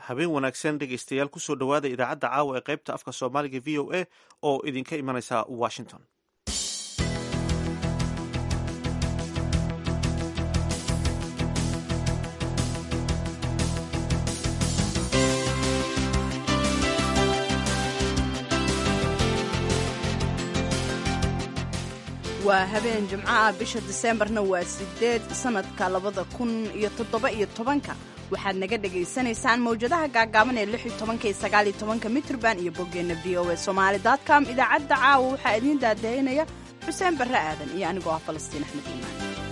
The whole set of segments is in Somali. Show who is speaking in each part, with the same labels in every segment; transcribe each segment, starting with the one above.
Speaker 1: habeen wanaagsan dhegaystayaal kusoo dhowaada idaacadda caawa ee qaybta afka soomaaliga v o a oo idinka imanaysa washington
Speaker 2: waa habeen jimco ah bisha diseembarna waa sideed sanadka labada kun iyo toddoba iyo tobanka waxaad naga dhagaysanaysaan mawjadaha gaagaaban ee lix iyo tobanka iyo sagaal iyo tobanka mitrban iyo boggeenna v o a somaali com idaacadda caawa waxaa idiin daadaynaya xuseen barre aadan iyo anigoo ah falastiin axmed iimaan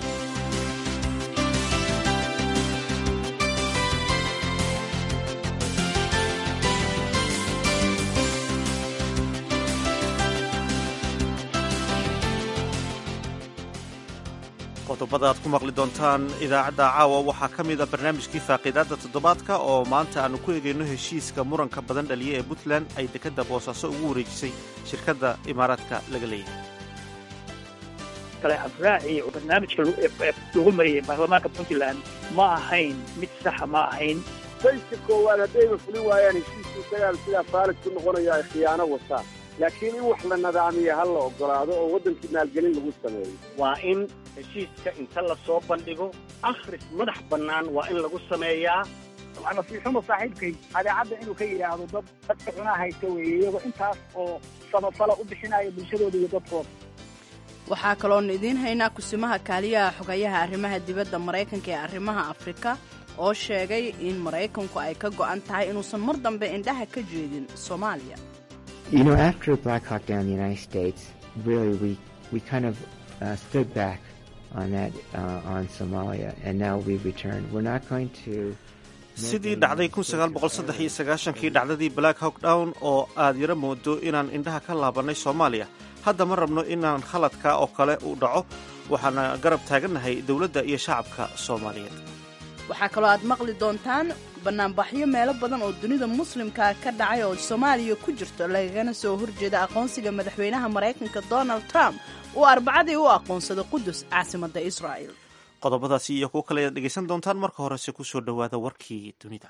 Speaker 1: qodobada aad ku maqli doontaan idaacadda caawa waxaa ka mid a barnaamijkii faaqiidaadda toddobaadka oo maanta aanu ku eegayno heshiiska muranka badan dhaliya ee puntland ay dekedda boosaaso ugu wareejisay shirkadda imaaraadka laga leeyahay
Speaker 3: kale habraaci oo barnaamijka lagu mariyey baarlamaanka puntland ma ahayn mid saxa ma ahayn
Speaker 4: sayska koowaad haddayba fulin waayaan heshiisku isagaan sidaa faalid ku noqonayo ay khiyaano wataan laakiin in wax la nadaamiya ha la ogolaado oo waddankii maalgelin lagu sameeyo
Speaker 5: waa in heshiiska inta la soo bandhigo akhris madax bannaan waa in lagu sameeyaa
Speaker 3: nasiixumo saaxiibkay adeecadda inuu ka yidhaahdo dad dadka cunaa haysta weeye iyagoo intaas oo samafala u bixinaya bulshadooda iyo dadkooda
Speaker 2: waxaa kaloonu idiin haynaa kusimaha kaaliyaha xogayaha arrimaha dibadda maraykanka ee arrimaha afrika oo sheegay in maraykanku ay ka go'an tahay inuusan mar dambe indhaha ka jeedin soomaaliya
Speaker 6: You know, after Black Hawk Down in the United States, really we, we kind of uh, stood back on that, uh, on Somalia, and now we've returned. We're not going to...
Speaker 1: sidii dhacday kii dhacdadii black hawk down oo aad yaro moodo inaan indhaha ka laabannay soomaaliya hadda ma rabno inaan khaladka oo kale u dhaco waxaana garab taagannahay dowladda iyo shacabka soomaaliyeed
Speaker 2: waxaa kaloo aad maqli doontaan bannaanbaxyo meelo badan oo dunida muslimka ka dhacay oo soomaaliya ku jirto lagagana soo horjeeda aqoonsiga madaxweynaha maraykanka donald trump uu arbacadii u aqoonsaday qudus caasimadda israa'el
Speaker 1: qodobadaasi iyo kuwo kale ayaad dhegaysan doontaan marka horese ku soo dhowaada warkii dunida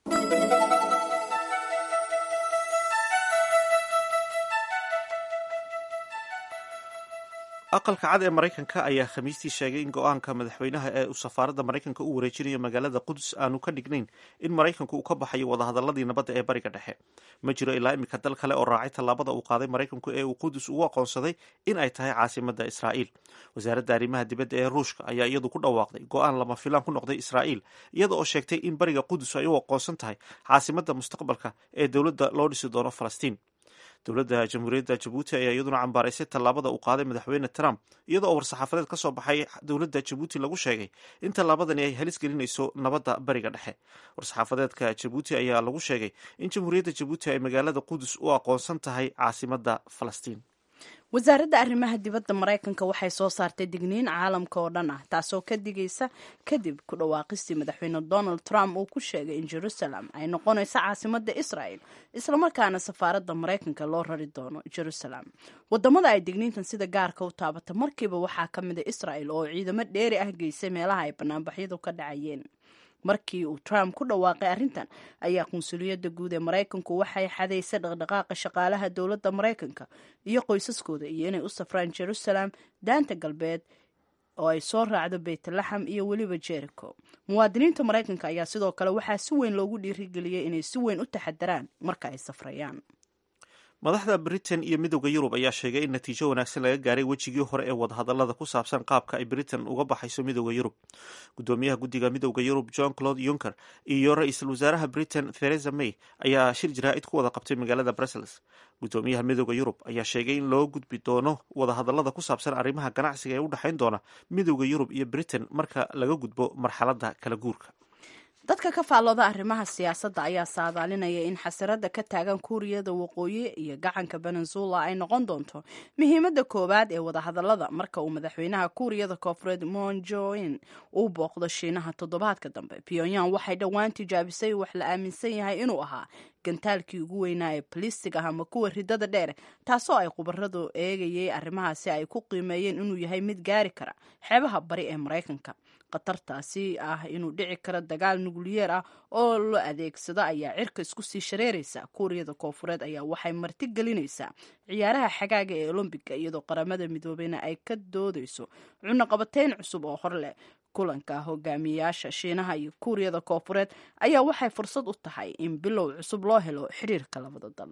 Speaker 1: aqalka cad ee maraykanka ayaa khamiistii sheegay in go-aanka madaxweynaha ee uu safaaradda maraykanka u wareejinayo magaalada qudus aanu ka dhignayn in maraykanku uu ka baxayo wadahadaladii nabadda ee bariga dhexe ma jiro ilaa iminka dal kale oo raacay tallaabada uu qaaday maraykanku ee uu qudus ugu aqoonsaday in ay tahay caasimadda israa'iil wasaaradda arrimaha dibadda ee ruushka ayaa iyadu ku dhawaaqday go-aan lama filaan ku noqday israa'iil iyada oo sheegtay in bariga qudus ay u aqoonsan tahay caasimadda mustaqbalka ee dowladda loo dhisi doono falastiin dowladda jamhuuriyadda jabuuti ayaa iyaduna cambaaraysay tallaabada uu qaaday madaxweyne trump iyada oo war-saxaafadeed ka soo baxay dowladda jabuuti lagu sheegay in tallaabadani ay halis gelinayso nabadda bariga dhexe war-saxaafadeedka jabuuti ayaa lagu sheegay in jamhuuriyadda jabuuti ay magaalada qudus u aqoonsan tahay caasimadda falastiin
Speaker 2: wasaaradda arrimaha dibadda maraykanka waxay soo saartay digniin caalamka oo dhan ah taasoo ka digaysa kadib ku dhawaaqistii madaxweyne donald trump uu ku sheegay in jerusalem ay noqonayso caasimadda israel islamarkaana safaaradda maraykanka loo rari doono jerusalem wadamada ay digniintan sida gaarka u taabata markiiba waxaa ka mida israel oo ciidamo dheeri ah geysay meelaha ay banaanbaxyadu ka dhacayeen markii uu trump ku dhawaaqay arrintan ayaa qunsuliyadda guud ee maraykanku waxay xadaysay dhaqdhaqaaqa shaqaalaha dowladda maraykanka iyo qoysaskooda iyo inay u safraan jerusalem daanta galbeed oo ay soo raacdo beytlaxam iyo weliba jericho muwaadiniinta maraykanka ayaa sidoo kale waxaa si weyn loogu dhiirigeliyey inay si weyn u taxadaraan marka ay safrayaan
Speaker 1: madaxda britain iyo midowda yurub ayaa sheegay in natiijo wanaagsan laga gaaray wejigii hore ee wadahadalada ku saabsan qaabka ay britain uga baxayso midowda yurub gudoomiyaha guddiga midowda yurub john claude juncker iyo ra-iisul wasaaraha britain theresa may ayaa shir jaraa'id ku wada qabtay magaalada brussels gudoomiyaha midowda yurub ayaa sheegay in loo gudbi doono wadahadalada ku saabsan arrimaha ganacsiga ee u dhexayn doona midowda yurub iyo britain marka laga gudbo marxaladda kala guurka
Speaker 2: dadka ka faallooda arrimaha siyaasadda ayaa saadaalinaya in xasarada ka taagan kuuriyada waqooyi iyo gacanka venezuela ay noqon doonto muhiimadda koowaad ee wadahadalada marka uu madaxweynaha kuuriyada koonfureed monjoin uu booqdo shiinaha toddobaadka dambe pyongyang waxay dhowaan tijaabisay wax la aaminsan yahay inuu ahaa gantaalkii ugu weynaa ee balistig ah ama kuwa ridada dheer taasoo ay khubaradu eegayay arrimahaasi ay ku qiimeeyeen inuu yahay mid gaari kara xeebaha bari ee maraykanka khatartaasi ah inuu dhici karo dagaal nukliyeer ah oo la adeegsado ayaa cirka isku sii shareeraysa kuuriyada koofureed ayaa waxay marti gelinaysaa ciyaaraha xagaaga ee olombiga iyadoo qaramada midoobeyna ay ka doodeyso cunaqabateyn cusub oo hor leh kulanka hogaamiyayaasha shiinaha iyo kuuriyada koofureed ayaa waxay fursad u tahay in bilow cusub loo helo xiriirka labada dal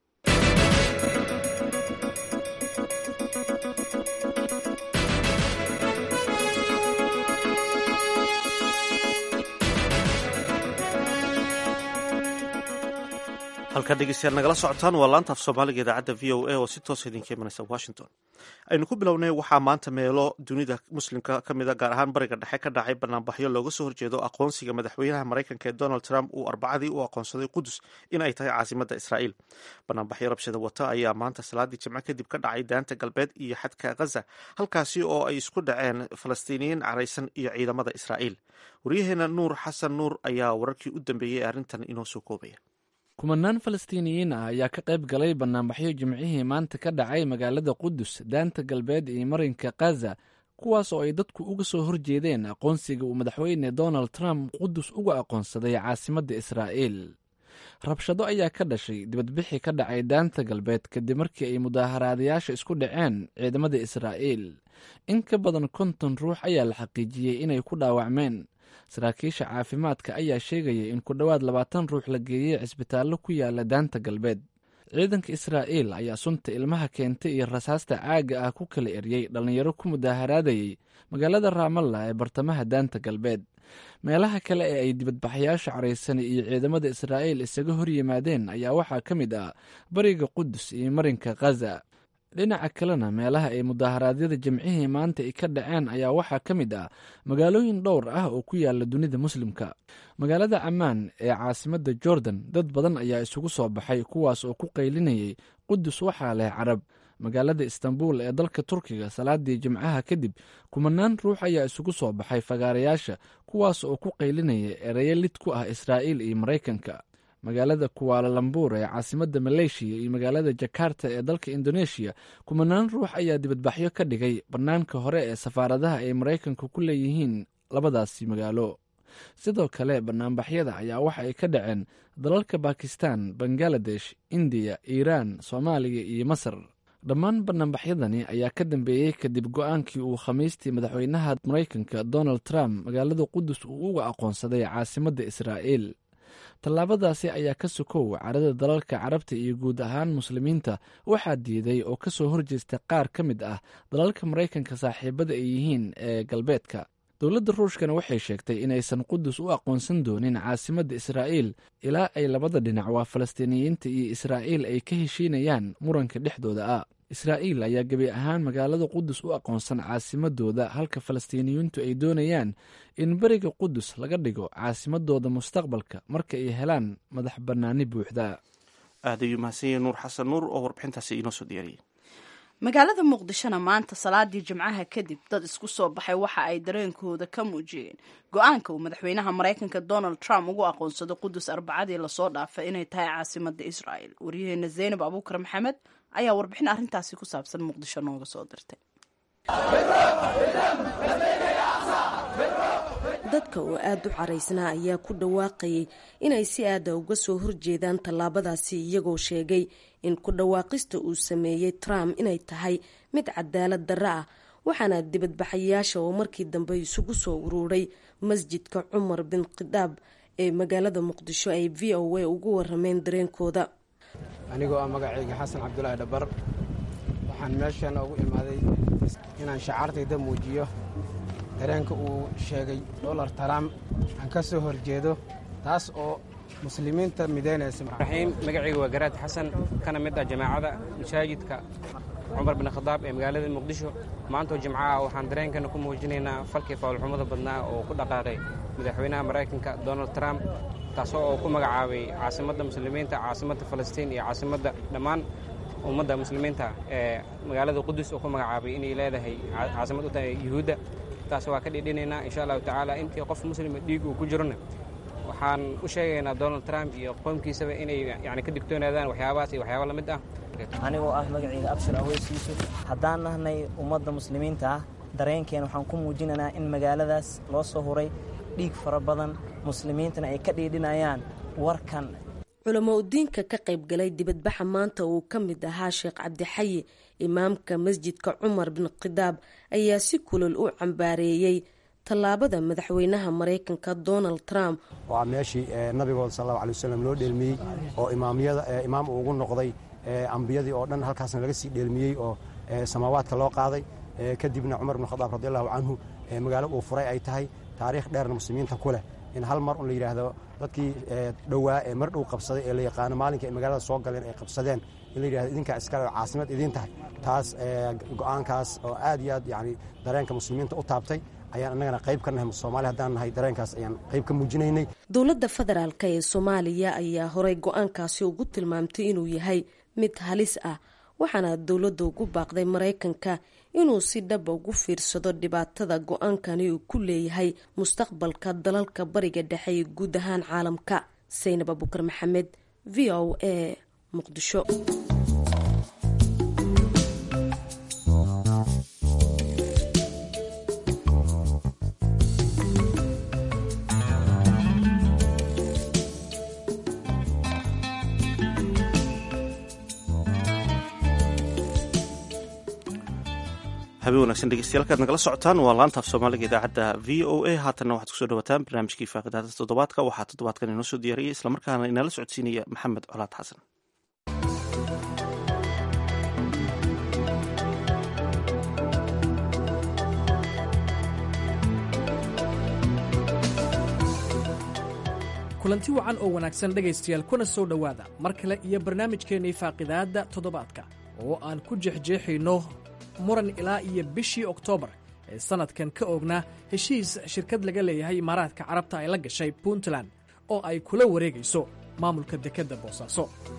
Speaker 1: halkaa dhegeystayaal nagala socotaan waa laanta af soomaaliga idaacadda v o a oo si toosa idinka imanaysa washington aynu ku bilownay waxaa maanta meelo dunida muslimka ka mida gaar ahaan bariga dhexe ka dhacay banaanbaxyo looga soo horjeedo aqoonsiga madaxweynaha maraykanka ee donald trump uu arbacadii u aqoonsaday qudus in ay tahay caasimadda israa'iil banaanbaxyo rabshada wata ayaa maanta salaadii jimco kadib ka dhacay daanta galbeed iyo xadka khaza halkaasi oo ay isku dhaceen falastiiniyiin caraysan iyo ciidamada israa'iil waryaheena nuur xasan nuur ayaa wararkii u dambeeyey ee arrintan inoo soo koobaya
Speaker 7: kumanaan falastiiniyiin ah ayaa ka qayb galay banaanbaxyo jimcihii maanta ka dhacay magaalada qudus daanta galbeed iyo marinka khaza kuwaas oo ay dadku uga soo horjeedeen aqoonsiga uu madaxweyne donald trump qudus uga aqoonsaday caasimadda israa'iil rabshado ayaa ka dhashay dibadbixi ka dhacay daanta galbeed kadib markii ay mudaaharaadayaasha isku dhaceen ciidamada israa'iil in ka badan konton ruux ayaa la xaqiijiyey inay ku dhaawacmeen saraakiisha caafimaadka ayaa sheegaya in ku dhowaad labaatan ruux la geeyey cisbitaallo ku yaala daanta galbeed ciidanka israa'iil ayaa sunta ilmaha keentay iyo rasaasta caaga ah ku kala eryey dhallinyaro ku mudaaharaadayey magaalada raamalla ee bartamaha daanta galbeed meelaha kale ee ay dibadbaxayaasha caraysani iyo ciidamada israa'iil isaga hor yimaadeen ayaa waxaa ka mid ah bariga qudus iyo marinka khaza dhinaca kalena meelaha ay mudaharaadyada jimcihii maanta ay ka dhaceen ayaa waxaa ka mid ah magaalooyin dhowr ah oo ku yaala dunida muslimka magaalada camaan ee caasimadda jordan dad badan ayaa isugu soo baxay kuwaas oo ku qaylinayay qudus waxaa leh carab magaalada istanbul ee dalka turkiga salaadii jimcaha kadib kumanaan ruux ayaa isugu soo baxay fagaarayaasha kuwaas oo ku qaylinaya ereyo lid ku ah israa'iil iyo maraykanka magaalada kuwaalalambuur ee caasimadda maleeshiya iyo magaalada jakarta ee dalka indoneeshiya kumanaan ruux ayaa dibadbaxyo ka dhigay bannaanka hore ee safaaradaha ay maraykanka ku leeyihiin labadaasi magaalo sidoo kale banaanbaxyada ayaa waxa ay ka dhaceen dalalka bakistan bangaladesh indiya iiraan soomaaliya iyo masar dhammaan banaanbaxyadani ayaa ka dambeeyey kadib go-aankii uu khamiistii madaxweynaha maraykanka donald trump magaalada qudus uu uga aqoonsaday caasimadda israa'iil tallaabadaasi ayaa ka sokow carada dalalka carabta iyo guud ahaan muslimiinta waxaa diiday oo ka soo horjeesta qaar ka mid ah dalalka maraykanka saaxiibada ay yihiin ee galbeedka dowladda ruushkana waxay sheegtay inaysan qudus u aqoonsan doonin caasimadda israa'iil ilaa ay labada dhinac waa falastiiniyiinta iyo israa'iil ay ka heshiinayaan muranka dhexdooda ah israa'iil ayaa gebi ahaan magaalada qudus u aqoonsan caasimadooda halka falastiiniyiintu ay doonayaan in beriga qudus laga dhigo caasimadooda mustaqbalka marka ay helaan madax bannaani buuxda
Speaker 1: aad ayuu mahadsanyahe nuur xasan nuur oo warbixintaasi inoo soo diyaariyey
Speaker 2: magaalada muqdishona maanta salaadii jimcaha kadib dad isku soo baxay waxa ay dareenkooda ka muujiyeen go-aanka uu madaxweynaha maraykanka donald trump ugu aqoonsaday qudus arbacadii lasoo dhaafay inay tahay caasimada israa'el waryaheena zaynab abuukar maxamed ayaa warbixin arrintaasi ku saabsan muqdisho nooga soo dirtay
Speaker 8: dadka oo aada u caraysnaa ayaa ku dhawaaqayay inay si aada uga soo horjeedaan tallaabadaasi iyagoo sheegay in ku dhawaaqista uu sameeyey trump inay tahay mid cadaalad darro ah waxaana dibadbaxayaasha oo markii dambe isugu soo uruuray masjidka cumar bin khidaab ee magaalada muqdisho ay v o a ugu warameen dareenkooda
Speaker 9: anigoo ah magacayga xasan cabdulaahi dhabar waxaan meeshan ugu imaaday inaan shacaartayda muujiyo dareenka uu sheegay dolar trump aan ka soo horjeedo taas oo muslimiinta midaynaysa
Speaker 10: raxiim magacayga waa garaad xasan kana mid ah jamaacada masaajidka cumar bin khadaab ee magaalada muqdisho maantoo jimcaha waxaan dareenkana ku muujinaynaa falkii fawlxumada badnaa oo ku dhaqaaqay madaxweynaha maraykanka donald trump taasoo oo ku magacaabay caasimadda muslimiinta caasimadda falastiin iyo caasimadda dhammaan ummadda muslimiinta ee magaalada qudus oo ku magacaabay inay leedahay caasimad u tahay yuhuudda taas waa ka dhidhinaynaa insha allahu tacaala intii qof muslima dhiig uu ku jirona waxaan u sheegaynaa donald trump iyo qoomkiisaba inay yani ka digtoonaadaan waxyaabahaas iyo waxyaaba la mid ah
Speaker 11: anigoo ah magacayga abshir aweys yuusuf haddaan nahnay ummadda muslimiinta ah dareenkeena waxaan ku muujinaynaa in magaaladaas loo soo huray dhiig fara badan muslimiintana ay ka dhiidhinayaan warkan
Speaker 8: culamo udiinka ka qaybgalay dibadbaxa maanta uu ka mid ahaa sheekh cabdixayi imaamka masjidka cumar bin khidaab ayaa si kulol u cambaareeyey tallaabada madaxweynaha maraykanka donald trump
Speaker 12: waa meeshii nabigood sal allahu alay wasalam loo dheelmiyey oo imaamyada imaam uu ugu noqday ambiyadii oo dhan halkaasna laga sii dheelmiyey oo samaawaadka loo qaaday kadibna cumar bin khadaab radi allahu canhu magaalo uu furay ay tahay taariikh dheerna muslimiinta ku leh in hal mar un la yidhaahdo dadkii dhowaa ee mar dhow qabsaday ee la yaqaano maalinkai ay magaalada soo galeen ay qabsadeen in la yidhahdo idinkaa iskale oo caasimad idiin tahay taas go'aankaas oo aad iyo aad yani dareenka muslimiinta u taabtay ayaan annagana qayb ka nahay soomaali haddaan nahay dareenkaas ayaan qayb ka muujinaynay
Speaker 8: dowladda federaalk ee soomaaliya ayaa horey go-aankaasi ugu tilmaamtay inuu yahay mid halis ah waxaana dowladda ugu baaqday maraykanka inuu si dhaba ugu fiirsado dhibaatada go-aankani uu ku leeyahay mustaqbalka dalalka bariga dhexe iyo guud ahaan caalamka saynab abukar maxamed v o a muqdisho
Speaker 1: habeen wanagsan dhegeystayaal kaad nagala socotaan waa laanta af soomaaliga idaacadda v o a haatanna waxaad kusoo dhawataan barnaamijkii faaqidaada toddobaadka waxaa toddobaadkan inoo soo diyaariyay islamarkaana inala socodsiinaya maxamed colaad xasan
Speaker 13: kulanti wacan oo wanaagsan dhegaystayaal kuna soo dhowaada mar kale iyo barnaamijkeennii faaqidaadda toddobaadka oo aan ku jeexjeexayno muran ilaa iyo bishii oktoobar ee sannadkan ka oognaa heshiis shirkad laga leeyahay imaaraadka carabta ay la gashay puntland oo ay kula wareegayso maamulka dekedda boosaaso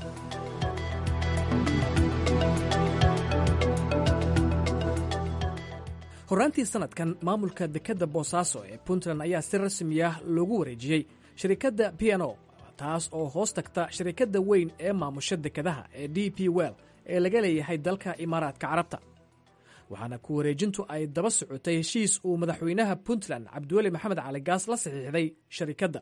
Speaker 13: horraantii sannadkan maamulka dekedda boosaaso ee puntland ayaa si rasmiya loogu wareejiyey shirikadda p n o taas oo hoos tagta shirikadda weyn ee maamusha dekedaha ee d p well ee laga leeyahay dalka imaaraadka carabta waxaana ku wareejintu ay daba socotay heshiis uu madaxweynaha puntland cabdiweli maxamed cali gaas la saxiixday sharikadda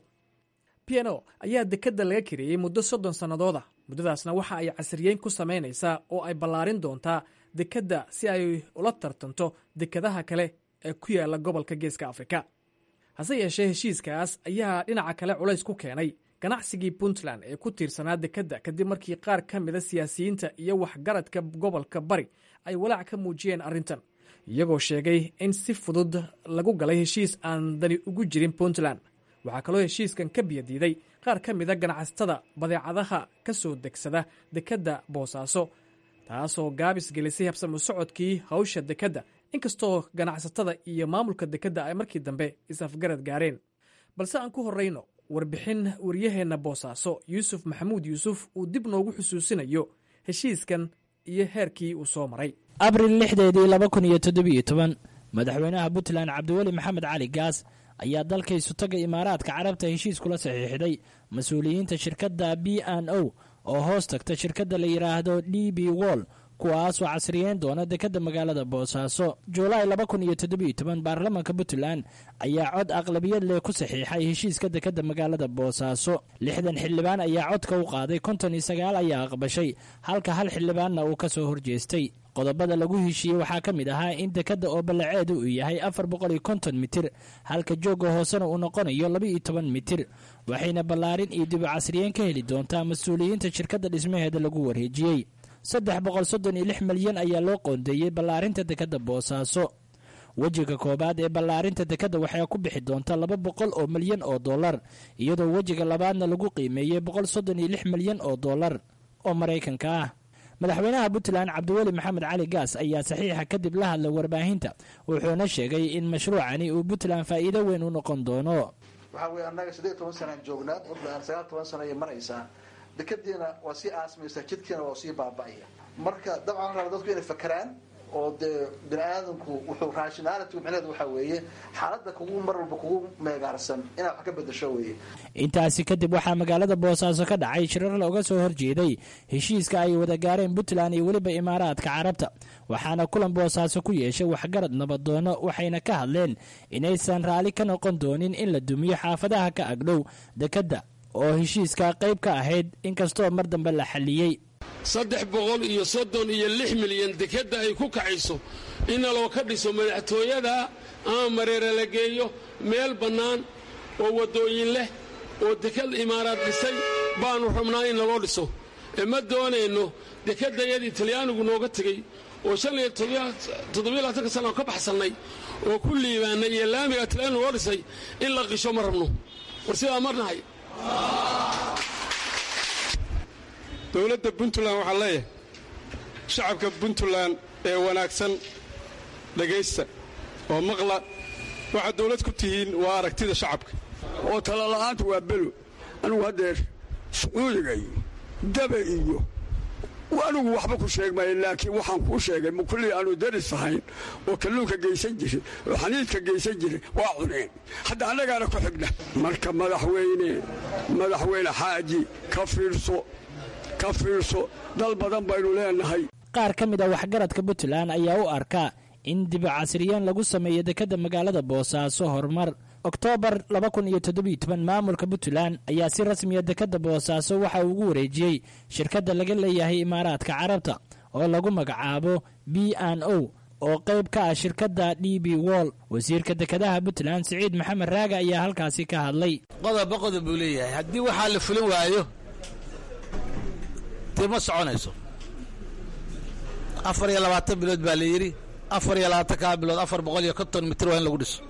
Speaker 13: p n o ayaa dekedda laga kareeyey muddo soddon sannadood ah muddadaasna waxa ay casriyeyn ku samaynaysaa oo ay ballaarin doontaa dekedda si ay ula tartanto dekedaha kale ee ku yaala gobolka geeska afrika hase yeeshee heshiiskaas ayaa dhinaca kale culays ku keenay ganacsigii puntland ee ku tiirsanaa dekedda kadib markii qaar ka mida siyaasiyiinta iyo waxgaradka gobolka bari ay walaac ka muujiyeen arrintan iyagoo sheegay in si fudud lagu galay heshiis aan dani ugu jirin puntland waxaa kaloo heshiiskan ka biyadiiday qaar ka mida ganacsatada badeecadaha ka soo degsada dekedda boosaaso taasoo gaabis gelisay habsamo socodkii hawsha dekedda inkastoo ganacsatada iyo maamulka dekedda ay markii dambe is-afgarad gaareen balse aan ku horrayno warbixin waryaheenna boosaaso yuusuf maxamuud yuusuf uu dib noogu xusuusinayo heshiiskan iyo heerkii uu soo maray
Speaker 14: abril lixdeedii laba kun iyo toddobiyo toban madaxweynaha puntland cabdiweli maxamed cali gaas ayaa dalka isutaga imaaraadka carabta heshiis kula saxiixday mas-uuliyiinta shirkadda b n o oo hoos tagta shirkadda la yidhaahdo d b wol kuwaasoo casriyeyn doona dekedda magaalada boosaaso julaay laba kun iyo toddobiyo toban baarlamaanka puntland ayaa cod aqlabiyad leh ku saxiixay heshiiska dekedda magaalada boosaaso lixdan xildhibaan ayaa codka u qaaday konton iyo sagaal ayaa aqbashay halka hal xildhibaanna uu ka soo horjeestay qodobada lagu heshiiyey waxaa ka mid ahaa in dekedda oo ballaceedu uu yahay afar boqol iyo konton mitir halka joogga hoosena uu noqonayo laba iyo toban mitir waxayna ballaarin iyo dibu casriyeyn ka heli doontaa mas-uuliyiinta shirkadda dhismaheeda lagu wareejiyey saddex boqol soddon iyo lix milyan ayaa loo qoondeeyey ballaarinta dekedda boosaaso wejiga koowaad ee ballaarinta dekedda waxay ku bixi doonta laba boqol oo milyan oo dollar iyadoo wejiga labaadna lagu qiimeeyey boqol soddon iyo lix milyan oo dollar oo maraykanka ah madaxweynaha puntland cabdiweli maxamed cali gaas ayaa saxiixa kadib la hadlay warbaahinta wuxuuna sheegay in mashruucani uu puntland faa'iido weyn u noqon doono
Speaker 15: waxaa weye annaga siddeed toban sanaan joognaa puntland sagaal toban sano ayay maraysaa dekadiina waa sii aasmaysaa jidkiina waa sii baaba'aya marka dabcan raba dadku inay fakeraan oo dee bini aadamku wuxuu rationality micneheedu waxaa weeye xaaladda kugu mar walba kugu meegaarsan inaad wax ka bedasho weeye
Speaker 14: intaasi kadib waxaa magaalada boosaaso ka dhacay shirar looga soo horjeeday heshiiska ay wada gaareen puntland iyo weliba imaaraadka carabta waxaana kulan boosaaso ku yeeshay waxgarad nabadoono waxayna ka hadleen inaysan raalli ka noqon doonin in la dumiyo xaafadaha ka agdhow dekedda oo heshiiska qayb ka ahayd inkastoo mar dambe la xalliyey
Speaker 16: saddex boqol iyo soddon iyo lix milyan dekedda ay ku kacayso inna loo ka dhiso madaxtooyada ama mareere la geeyo meel bannaan oo waddooyin leh oo deked imaaraad dhisay baannu rabnaa in naloo dhiso ee ma doonayno dekeddayadii talyaanigu nooga tegey oo shan iyo toddobiyo labaatanka sana oo ka baxsannay oo ku liibaannay iyo laamiga talyaanigu noo dhisay in la qisho ma rabno war sidaa marnahay
Speaker 17: dowladda puntland waxaan leeyahay shacabka puntland ee wanaagsan dhegaysta oo maqla waxaad dowlad ku tihiin waa aragtida shacabka
Speaker 18: oo talala'aanta waa belo anugu haddeer sacuudiga iyo dabe iyo anigu waxba ku sheegmaya laakiin waxaan kuu sheegay mukullii aanu daris ahayn oo kalluunka geysan jiray oo xaniidka geysan jiray waa cuneen hadda annagaana ku xigna marka madaxweyne madaxweyne xaaji ka fiirso ka fiirso dal badan baynu leenahay
Speaker 14: qaar ka mid a waxgaradka puntland ayaa u arkaa in dib casriyeen lagu sameeyo dekedda magaalada boosaaso horumar oktoobar maamulka puntland ayaa si rasmiya dekedda boosaaso waxa uu ugu wareejiyey shirkadda laga leeyahay imaaraadka carabta oo lagu magacaabo b n o oo qayb ka ah shirkadda d b wall wasiirka dekedaha puntland siciid maxamed raaga ayaa halkaasi ka hadlay
Speaker 19: qodoba qodob buu leeyahay haddii waxaa la fulin waayo dee ma soconayso afar iyo labaatan bilood baa la yidhi afar iyo labaatan kaa bilood afar boqol iyo konton mitir waa in lagu dhiso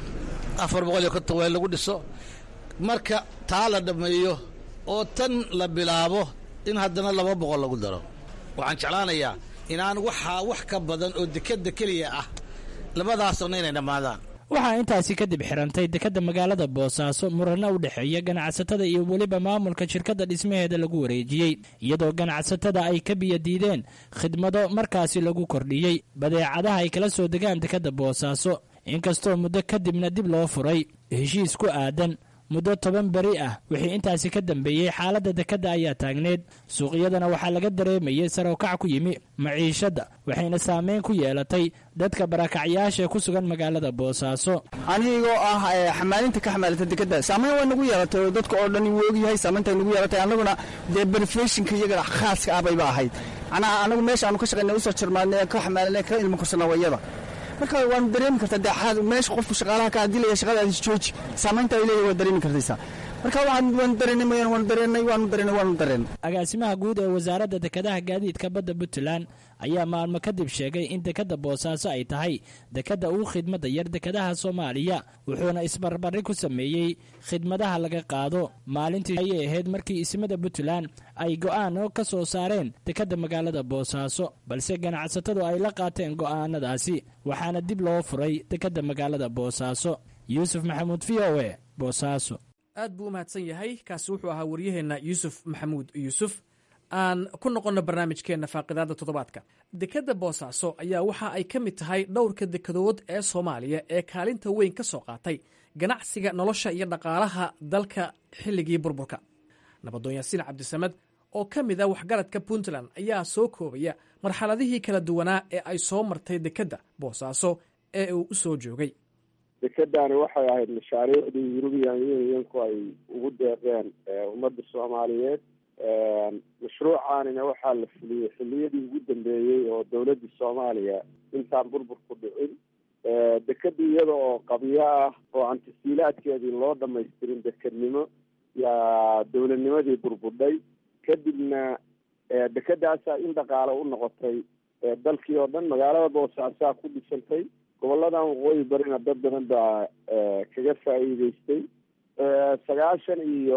Speaker 19: afar boqol iyo konton waa in lagu dhiso marka taa la dhammeeyo oo tan la bilaabo in haddana laba boqol lagu daro waxaan jeclaanayaa inaan waxaa wax ka badan oo dekedda keliya ah labadaasna inay dhammaadaan
Speaker 14: waxaa intaasi kadib xirantay dekedda magaalada boosaaso murano u dhexeeya ganacsatada iyo weliba maamulka shirkadda dhismaheeda lagu wareejiyey iyadoo ganacsatada ay ka biyo diideen khidmado markaasi lagu kordhiyey badeecadaha ay kala soo degaan dekedda boosaaso inkastoo muddo kadibna dib loo furay heshiis ku aadan muddo toban beri ah wixii intaasi ka dambeeyey xaaladda dekedda ayaa taagneed suuqyadana waxaa laga dareemayay sarow-kac ku yimi maciishadda waxayna saameyn ku yeelatay dadka barakacyaasha ku sugan magaalada boosaaso
Speaker 20: anigoo ah xamaalinta ka xamaalata dekedda saameyn waa nagu yeelatay oo dadka oo dhan wuu ogyahay saameynta nagu yeelatay annaguna dee berefeshinka iyagana khaaska ah bayba ahayd macnaha annagu meesha aanu ka shaqaynay usoo jirmaanay ka xamaalinay ka ilmo kursana wayada marka waanu dareemi kartaa dee meesha qofku shaqaalaha ka adilaya shaqadaadis jooji saamaynta ay leeyahay waa dareemi kartaysaa marka waanu dareennay mooyaan waanu dareennay waanu dareennay waanu dareennay
Speaker 14: agaasimaha guud ee wasaaradda dekedaha gaadiidka badda puntland ayaa maalmo kadib sheegay in dekedda boosaaso ay tahay dekedda ugu khidmadda yar dekedaha soomaaliya wuxuuna isbarbari ku sameeyey khidmadaha laga qaado maalintii ayay ahayd markii ismada puntland ay go'aano ka soo saareen dekedda magaalada boosaaso balse ganacsatadu ay la qaateen go'aanadaasi waxaana dib loo furay dekedda magaalada boosaaso yuusuf maxamuud v o e boosaaso
Speaker 13: aad buu u mahadsan yahay kaasi wuxuu ahaa waryaheenna yuusuf maxamuud yuusuf aan ku noqonno barnaamijkeenna faaqidaada toddobaadka dekedda boosaaso ayaa waxa ay ka mid tahay dhowrka dekedood ee soomaaliya ee kaalinta weyn ka soo qaatay ganacsiga nolosha iyo dhaqaalaha dalka xilligii burburka nabadoon yaasiin cabdisamed oo ka mid a waxgaradka puntland ayaa soo koobaya marxaladihii kala duwanaa ee ay soo martay dekedda boosaaso ee uu u soo joogay
Speaker 4: dekedani waxay ahayd mashaariicdii yurubiyan unionku ay ugu deeqeen ummadda soomaaliyeed mashruucaanina waxaa la fuliyey xiliyadii ugu dambeeyey oo dowladda soomaaliya intaan burburku dhicin dekeda iyada oo qabyo ah oo aan tasiilaadkeedii loo dhamaystirin dekednimo yaa dowladnimadii burbudhay kadibna dekedaasaa in dhaqaale u noqotay dalkii oo dhan magaalada boosaasaa ku dhisantay goboladan waqooyi barina dad badan baa kaga faa'iideystay sagaashan iyo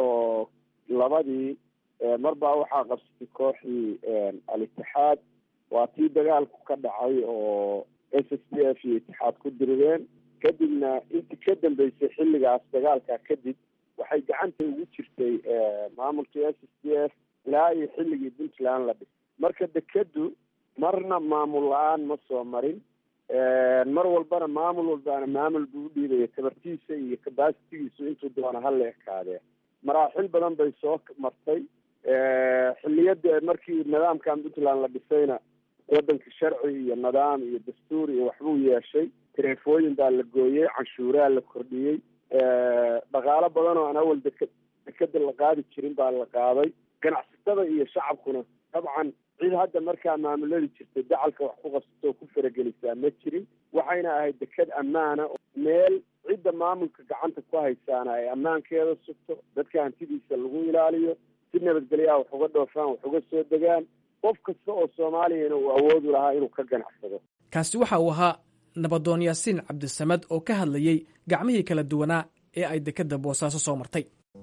Speaker 4: labadii mar baa waxaa qabsatay kooxdii al-itixaad waa tii dagaalku ka dhacay oo s s d f iyo itixaad ku dirideen kadibna intii ka dambeysay xilligaas dagaalka kadib waxay gacanta ugu jirtay maamulkii s s d f ilaa iyo xilligii puntland la dhisay marka dekeddu marna maamul la-aan ma soo marin mar walbana maamul walbaana maamul buu u dhiibaya tabartiisa iyo kabasitigiisu intuu doona ha la ekaadee maraaxil badan bay soo martay xilliyada markii nidaamkan puntland la dhisayna wadanka sharci iyo nidaam iyo dastuur iyo waxbuu yeeshay taleefooyin baa la gooyey canshuuraa la kordhiyey dhaqaalo badan oo aan awal deka dekeda la qaadi jirin baa la qaaday ganacsatada iyo shacabkuna dabcan cid hadda markaa maamuladi jirtay dacalka wax ku qabsato oo ku faragelisaa ma jirin waxayna ahayd deked ammaana meel cidda maamulka gacanta ku haysaana ay ammaankeeda sugto dadka hantidiisa lagu ilaaliyo si nabadgelyaha wax uga dhoofaan wax uga soo degaan qof kasta oo soomaaliyana uu awoodu lahaa inuu ka ganacsado
Speaker 13: kaasi waxa uu ahaa nabadoon yaasiin cabdisamad oo ka hadlayey gacmihii kala duwanaa ee ay dekedda boosaaso soo martay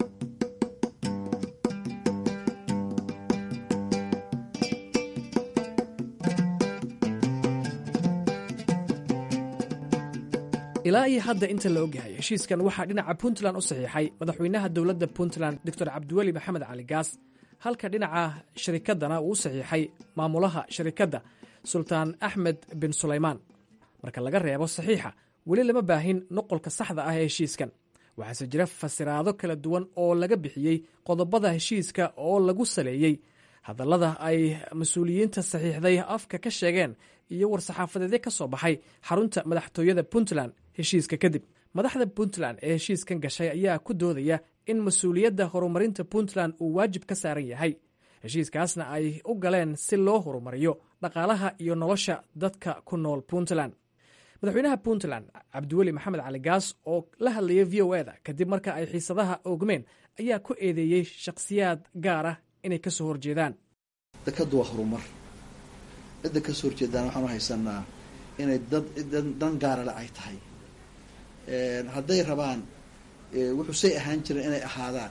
Speaker 13: ilaa iyo hadda inta la ogyahay heshiiskan waxaa dhinaca puntland u saxiixay madaxweynaha dowladda puntland doctor cabdiweli maxamed cali gaas halka dhinaca sharikaddana uu u saxiixay maamulaha sharikadda sultaan axmed bin sulaymaan marka laga reebo saxiixa weli lama baahin noqolka saxda ah ee heshiiskan waxaase jira fasiraado kala duwan oo laga bixiyey qodobada heshiiska oo lagu saleeyey hadallada ay mas-uuliyiinta saxiixday afka ka sheegeen iyo war-saxaafadeedyo ka soo baxay xarunta madaxtooyada puntland heshiiska kadib madaxda puntland ee heshiiskan gashay ayaa ku doodaya in mas-uuliyadda horumarinta puntland uu waajib ka saaran yahay heshiiskaasna ay u galeen si loo horumariyo dhaqaalaha iyo nolosha dadka ku nool puntland madaxweynaha puntland cabdiweli maxamed cali gaas oo la hadlayay v o eda kadib marka ay xiisadaha oogmeen ayaa ku eedeeyey shakhsiyaad gaar ah inay ka soo horjeedaan
Speaker 15: dekadu waa horumar cidda ka soo horjeedaan waxaanu haysanaa inay dad dan gaarale ay tahay hadday rabaan wuxuu say ahaan jiren inay ahaadaan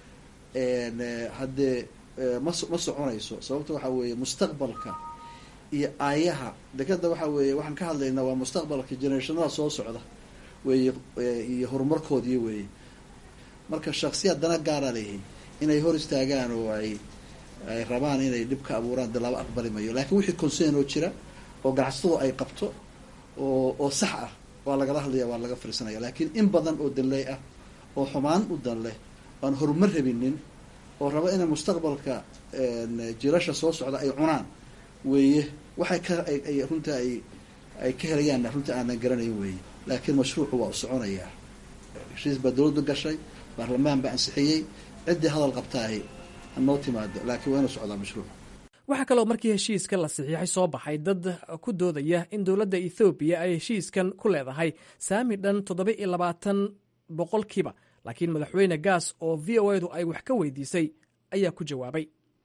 Speaker 15: haddee ma ma soconayso sababta waxaa weeye mustaqbalka iyo aayaha dekeda waxaa weeye waxaan ka hadlaynaa waa mustaqbalka generationada soo socda weeye iyo horumarkoodii weeye marka shaksiyaad dana gaara leeyihin inay hor istaagaan oo ay ay rabaan inay dhib ka abuuraan dee laba aqbali mayo laakiin wixii concern oo jira oo ganacsatadu ay qabto oo oo sax ah waa lagala hadlaya waa laga fariisanaya laakiin in badan oo danley ah oo xumaan u dan leh aan horumar rabinin oo raba inay mustaqbalka jilasha soo socda ay cunaan weeye waxay ka ay runta ay ay ka helayaan runta aanan garanayn weeye laakiin mashruucu waa u soconayaa heshiis baa dowladdu gashay baarlamaan baa ansixiyey ciddii hadal qabtaahi hanoo timaado laakiin waa inuu socdaa mashruuc
Speaker 13: waxaa kaloo markii heshiiska la saxiixay soo baxay dad ku doodaya in dowladda ethoobiya ay heshiiskan ku leedahay saami dhan toddoba iyo labaatan boqolkiiba laakiin madaxweyne gaas oo v o edu ay wax ka weydiisay ayaa ku jawaabay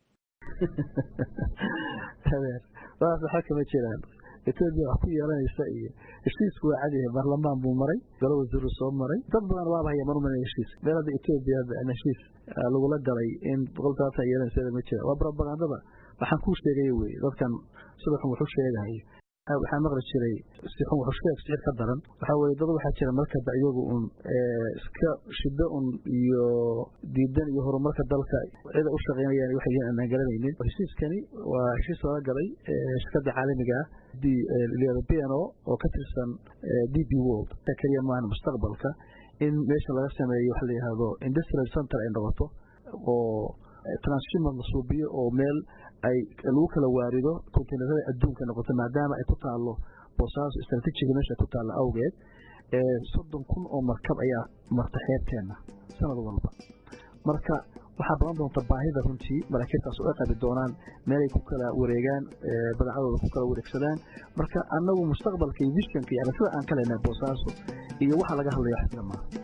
Speaker 21: waxaa kama jiraan etoobiya wax ku yeelanaysa iyo heshiisku waa cadiyahay baarlamaan buu maray golo wasiiru soo maray dad badan waaba haya marumana heshiis meel hadda etoobiya heshiis lagula galay in boqoltaasa yeelanaysa ma jira waa propagandada waxaan kuu sheegay weye dadkan sida xun waxu sheegahay waxaa maqli jiray si xun waxu sheeg sicir ka daran waxaa weye dad waxaa jira markaba iyagu un iska shido un iyo diidan iyo horumarka dalka cida u shaqeynayaan waxay yihiin aanaan garanaynin heshiiskani waa heshiis lala galay shirkada caalamiga ah b n o oo ka tirsan d b world keliya maahan mustaqbalka in meesha laga sameeyo waxa la yihahdo industrial center ay noqoto oo transshipment la suubiyo oo meel ay lagu kala waarido kontiinarada adduunka noqoto maadaama ay ku taalo boosaaso istraatiijiga meesha ku taalla awgeed soddon kun oo markab ayaa marta xeebteenna sanad walba marka waxaa badan doonta baahida runtii maraakiibtaas oo ay qabi doonaan meelay ku kala wareegaan badacadooda ku kala wareegsadaan marka annagu mustaqbalka iyo vishanka iyo aragtida aan ka leynay boosaaso iyo waxa laga hadlaya wax jira maaha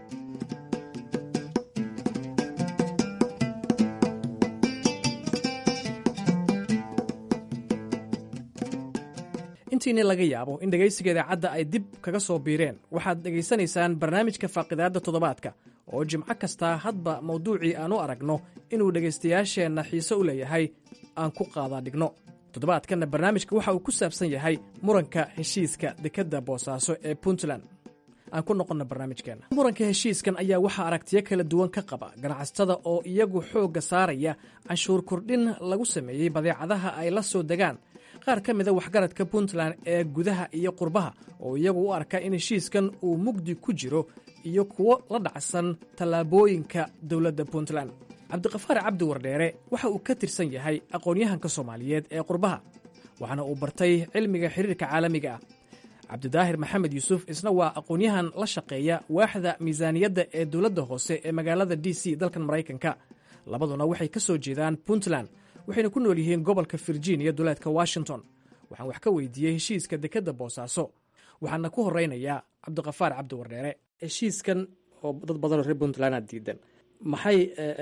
Speaker 13: intiini laga yaabo in dhegaysiga idaacadda ay dib kaga soo biireen waxaad dhegaysanaysaan barnaamijka faaqidaadda toddobaadka oo jimco kastaa hadba mawduucii aan u aragno inuu dhegaystayaasheenna xiise u leeyahay aan ku qaadaa dhigno toddobaadkanna barnaamijka waxa uu ku saabsan yahay muranka heshiiska dekedda boosaaso ee puntland aan ku noqonna barnaamijkeenna muranka heshiiskan ayaa waxaa aragtiyo kala duwan ka qaba ganacsatada oo iyagu xoogga saaraya canshuur kordhin lagu sameeyey badeecadaha ay la soo degaan qaar ka mida waxgaradka puntland ee gudaha iyo qurbaha oo iyagu u arka in heshiiskan uu mugdi ku jiro iyo kuwo la dhacsan tallaabooyinka dowladda puntland cabdiqafaar cabdi wardheere waxa uu ka tirsan yahay aqoon-yahanka soomaaliyeed ee qurbaha waxaana uu bartay cilmiga xiriirka caalamiga ah cabdidaahir maxamed yuusuf isna waa aqoon-yahan la shaqeeya waaxda miisaaniyadda ee dowladda hoose ee magaalada d c dalkan maraykanka labaduna waxay ka soo jeedaan puntland waxayna ku nool yihiin gobolka virginia duleedka washington waxaan wax ka weydiiyey heshiiska dekedda boosaaso waxaana ku horeynayaa cabdiqafaar cabdi wardheere heshiiskan oo dad badanoo reer puntlandaa diidan maxay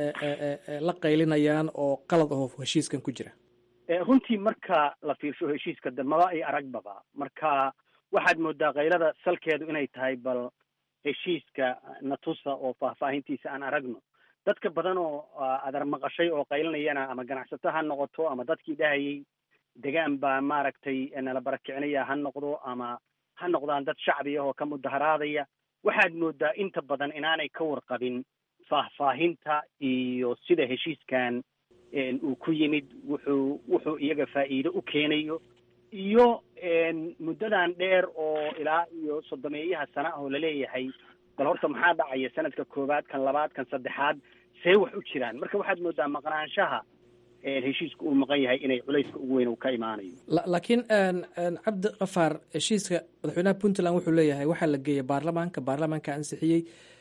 Speaker 13: la qaylinayaan oo qalad aho heshiiskan ku jira
Speaker 5: runtii marka la fiirsho heshiiska damaba iyo aragbaba marka waxaad moodaa kaylada salkeedu inay tahay bal heshiiska natusa oo faahfaahintiisa aan aragno dadka badan oo adar maqashay oo qaylinayana ama ganacsato ha noqoto ama dadkii dhahayay degaan baa maaragtay nala barakicinaya ha noqdo ama ha noqdaan dad shacbi ah oo ka mudaharaadaya waxaad moodaa inta badan inaanay ka warqabin faahfaahinta iyo sida heshiiskan uu ku yimid wuxuu wuxuu iyaga faa'iido u keenayo iyo muddadan dheer oo ilaa iyo soddomeeyaha sana ah oo laleeyahay bal horta maxaa dhacaya sanadka koowaad kan labaad kan saddexaad see wax u jiraan marka waxaad moodaa maqnaanshaha heshiiska uu maqan yahay inay culayska ugu weyn uu ka imaanayo
Speaker 13: laakiin cabdi kafaar heshiiska madaxweynaha puntland wuxuu leeyahay waxaa la geeyay baarlamaanka baarlamaanka ansixiyey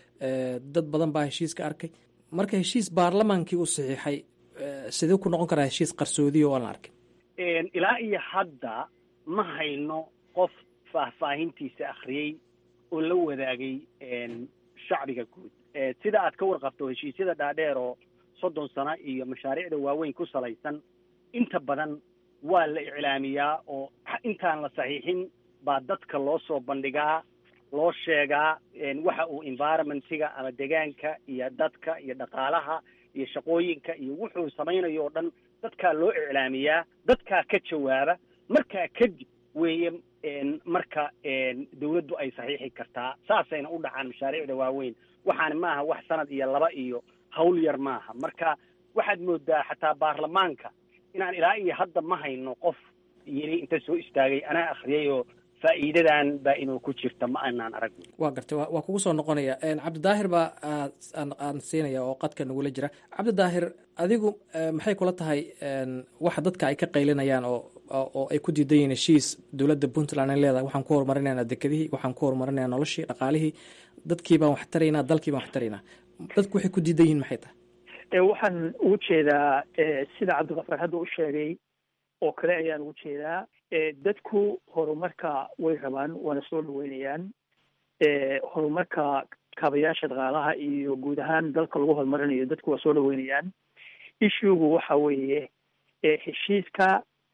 Speaker 13: dad badan baa heshiiska arkay marka heshiis baarlamaankii uu saxiixay sidee ku noqon karaa heshiis qarsoodiya oo aan la arkin
Speaker 5: ilaa iyo hadda ma hayno qof faahfaahintiisa akhriyey oo la wadaagay shacbiga guud sida aad ka warqabto heshiisyada dhaadheer oo soddon sano iyo mashaariicda waaweyn ku salaysan inta badan waa la iclaamiyaa oo intaan la saxiixin baa dadka loo soo bandhigaa loo sheegaa waxa uu environmentiga ama degaanka iyo dadka iyo dhaqaalaha iyo shaqooyinka iyo wuxuu samaynayo oo dhan dadkaa loo iclaamiyaa dadkaa ka jawaaba markaa kadib weeye marka dawladdu ay saxiixi kartaa saasayna u dhacaan mashaariicda waaweyn waxaani maaha wax sanad iyo laba iyo hawl yar maaha marka waxaad moodaa xataa baarlamaanka inaan ilaa iyo hadda ma hayno qof yiri inta soo istaagay anaa akhriyay oo faa'iidadan baa inuu ku jirta ma aanaan aragno
Speaker 13: waa gartay waa kugu soo noqonaya cabdidaahir baa aan siinaya oo qadka nagula jira cabdidaahir adigu maxay kula tahay waxa dadka ay ka qaylinayaan oo oo ay ku diidan yihiin heshiis dowladda puntland ay leedahay waxaan ku horumarinaynaa dekedihii waxaan ku horumarinaynaa noloshii dhaqaalihii dadkii baan wax taraynaa dalkii baan wax taraynaa dadku waxay ku diidan yihiin maxay tahay
Speaker 22: waxaan ugu jeedaa sida cabdiqafaar hadda u sheegay oo kale ayaan ugu jeedaa dadku horumarka way rabaan waana soo dhaweynayaan horumarka kaabayaasha dhaqaalaha iyo guud ahaan dalka lagu horumarinayo dadku waa soo dhaweynayaan ishugu waxa weeye heshiiska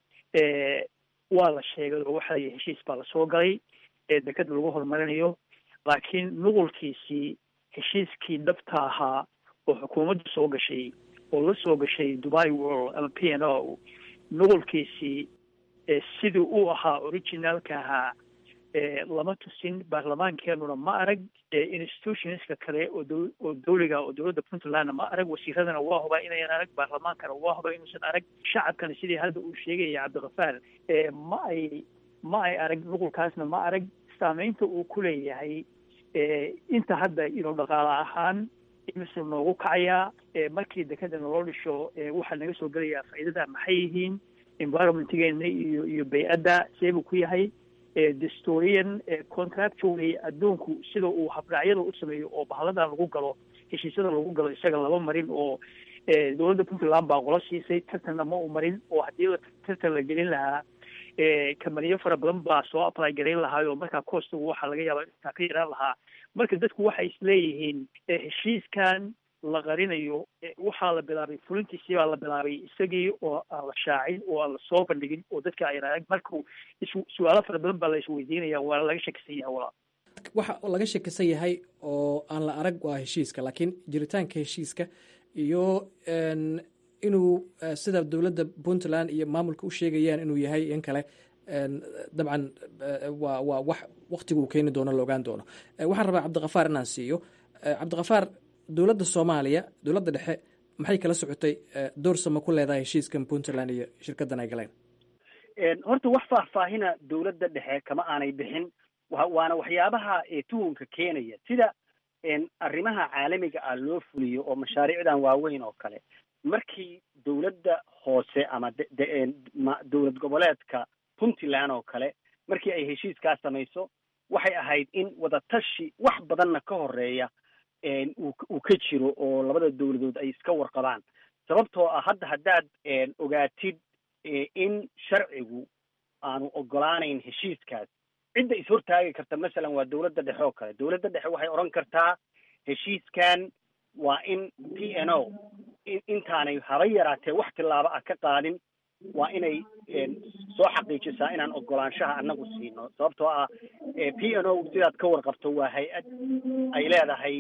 Speaker 22: waa la sheegay oo waxa layihi heshiis baa lasoo galay dekeda lagu horumarinayo laakiin nuqulkiisii heshiiskii dhabta ahaa oo xukuumaddu soo gashay oo la soo gashay dubai world ama p n o nuqulkiisii sidii uu ahaa originalka ahaa lama tusin baarlamaankeenuna ma arag institutionska kale oo dow oo dawliga oo dowladda puntlandna ma arag wasiiradana waa hubaa inayan arag baarlamaankana waa hubaa inuusan arag shacabkana sidii hadda uu sheegaya cabdikafaar ma ay ma ay arag nuqulkaasna ma arag saameynta uu ku leeyahay inta hadda inuu dhaqaale ahaan imisuu noogu kacayaa markii dekeda naloo dhisho waxaa naga soo gelayaa faa'iidada maxay yihiin environmentgeena iyo iyo bay-adda see buu ku yahay dastorian contractually adduunku sida uu habraacyada u sameeyo oo bahladan lagu galo heshiisyada lagu galo isaga laba marin oo dowladda puntland baa qola siisay tartanna ma u marin oo haddii tartan la gelin lahaa kamaniyo fara badan baa soo apply garayn lahaa oo markaa costigu waxaa laga yaabaa intaa ka yaraan lahaa marka dadku waxay isleeyihiin heshiiskan la qarinayo waxaa la bilaabay fulintiisii baa la bilaabay isagii oo aan la shaacin oo aan la soo bandhigin oo dadka ayna arag marku su-aalo fara badan baa la isweydiinaya waana laga shakisan yahay walaa
Speaker 13: waxa laga shakisan yahay oo aan la arag waa heshiiska laakiin jiritaanka heshiiska iyo inuu sida dowladda puntland iyo maamulka u sheegayaan inuu yahay in kale dabcan waa waa wax waktigu uu keeni doono la ogaan doono waxaan rabaa cabdikafaar inaan siiyo cabdikafaar dowladda soomaaliya dowladda dhexe maxay kala socotay door sama ku leedahay heshiiskan puntland iyo shirkaddan ay galeen
Speaker 5: horta wax faahfaahina dowladda dhexe kama aanay bixin wa waana waxyaabaha tuhunka keenaya sida arrimaha caalamiga ah loo fuliyo oo mashaariicdan waaweyn oo kale markii dowladda hoose ama dowlad goboleedka puntland oo kale markii ay heshiiskaa samayso waxay ahayd in wadatashi wax badanna ka horeeya uu ka jiro oo labada dowladood ay iska warqabaan sababtoo ah hadda haddaad ogaatid in sharcigu aanu ogolaanayn heshiiskaas cidda ishortaagi karta masalan waa dowladda dhexe oo kale dowladda dhexe waxay odhan kartaa heshiiskan waa in p n o intaanay haba yaraatee wax tillaabo ah ka qaadin waa inay soo xaqiijisaa inaan ogolaanshaha annagu siino sababtoo ah p n o sidaad ka warqabto waa hay-ad ay leedahay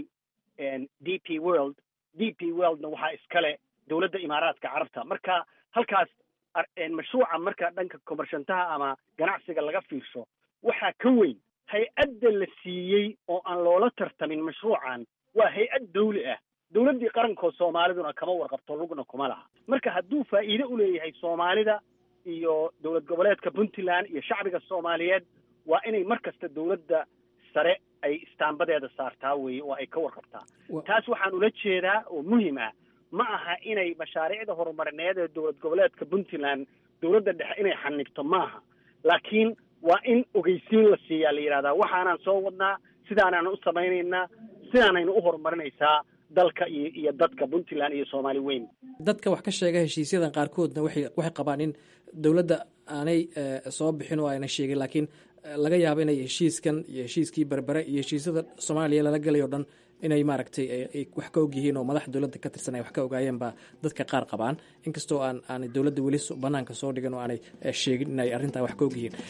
Speaker 5: d p world d p worldna waxaa iskale dowladda imaaraadka carabta marka halkaas mashruuca marka dhanka komarshantaha ama ganacsiga laga fiirsho waxaa ka weyn hay-adda la siiyey oo aan loola tartamin mashruucan waa hay-ad dawli ah dowladdii qarankoo soomaaliduna kama warqabto lugna kuma laha marka hadduu faa'iide u leeyahay soomaalida iyo dowlad goboleedka puntland iyo shacbiga soomaaliyeed waa inay mar kasta dowladda sare ay istaambadeeda saartaa weeye oo ay ka warqabtaa taas waxaan ula jeedaa oo muhim ah ma aha inay mashaariicda horumarineed ee dowlad goboleedka puntland dowladda dhexe inay xanibto maaha laakiin waa in ogeysiin la siiyaa la yidhahdaa waxaanaan soo wadnaa sidaanaan u samaynaynaa sidaanaynu u horumarinaysaa dalka iyo iyo dadka puntland iyo soomaali weyn
Speaker 13: dadka wax ka sheega heshiisyadan qaarkoodna waxay waxay qabaan in dowladda aanay soo bixin oo ayna sheegin laakiin laga yaabo inay heshiiskan iyo heshiiskii berbere iyo heshiisyada soomaaliya lala gelay o dhan inay maaragtay ay wax ka og yihiin oo madaxa dowladda ka tirsan ay wax ka ogaayeen baa dadka qaar qabaan inkastoo aan aanay dowladda weli banaanka soo dhigin oo aanay sheegin inay arrintaa wax ka og yihiin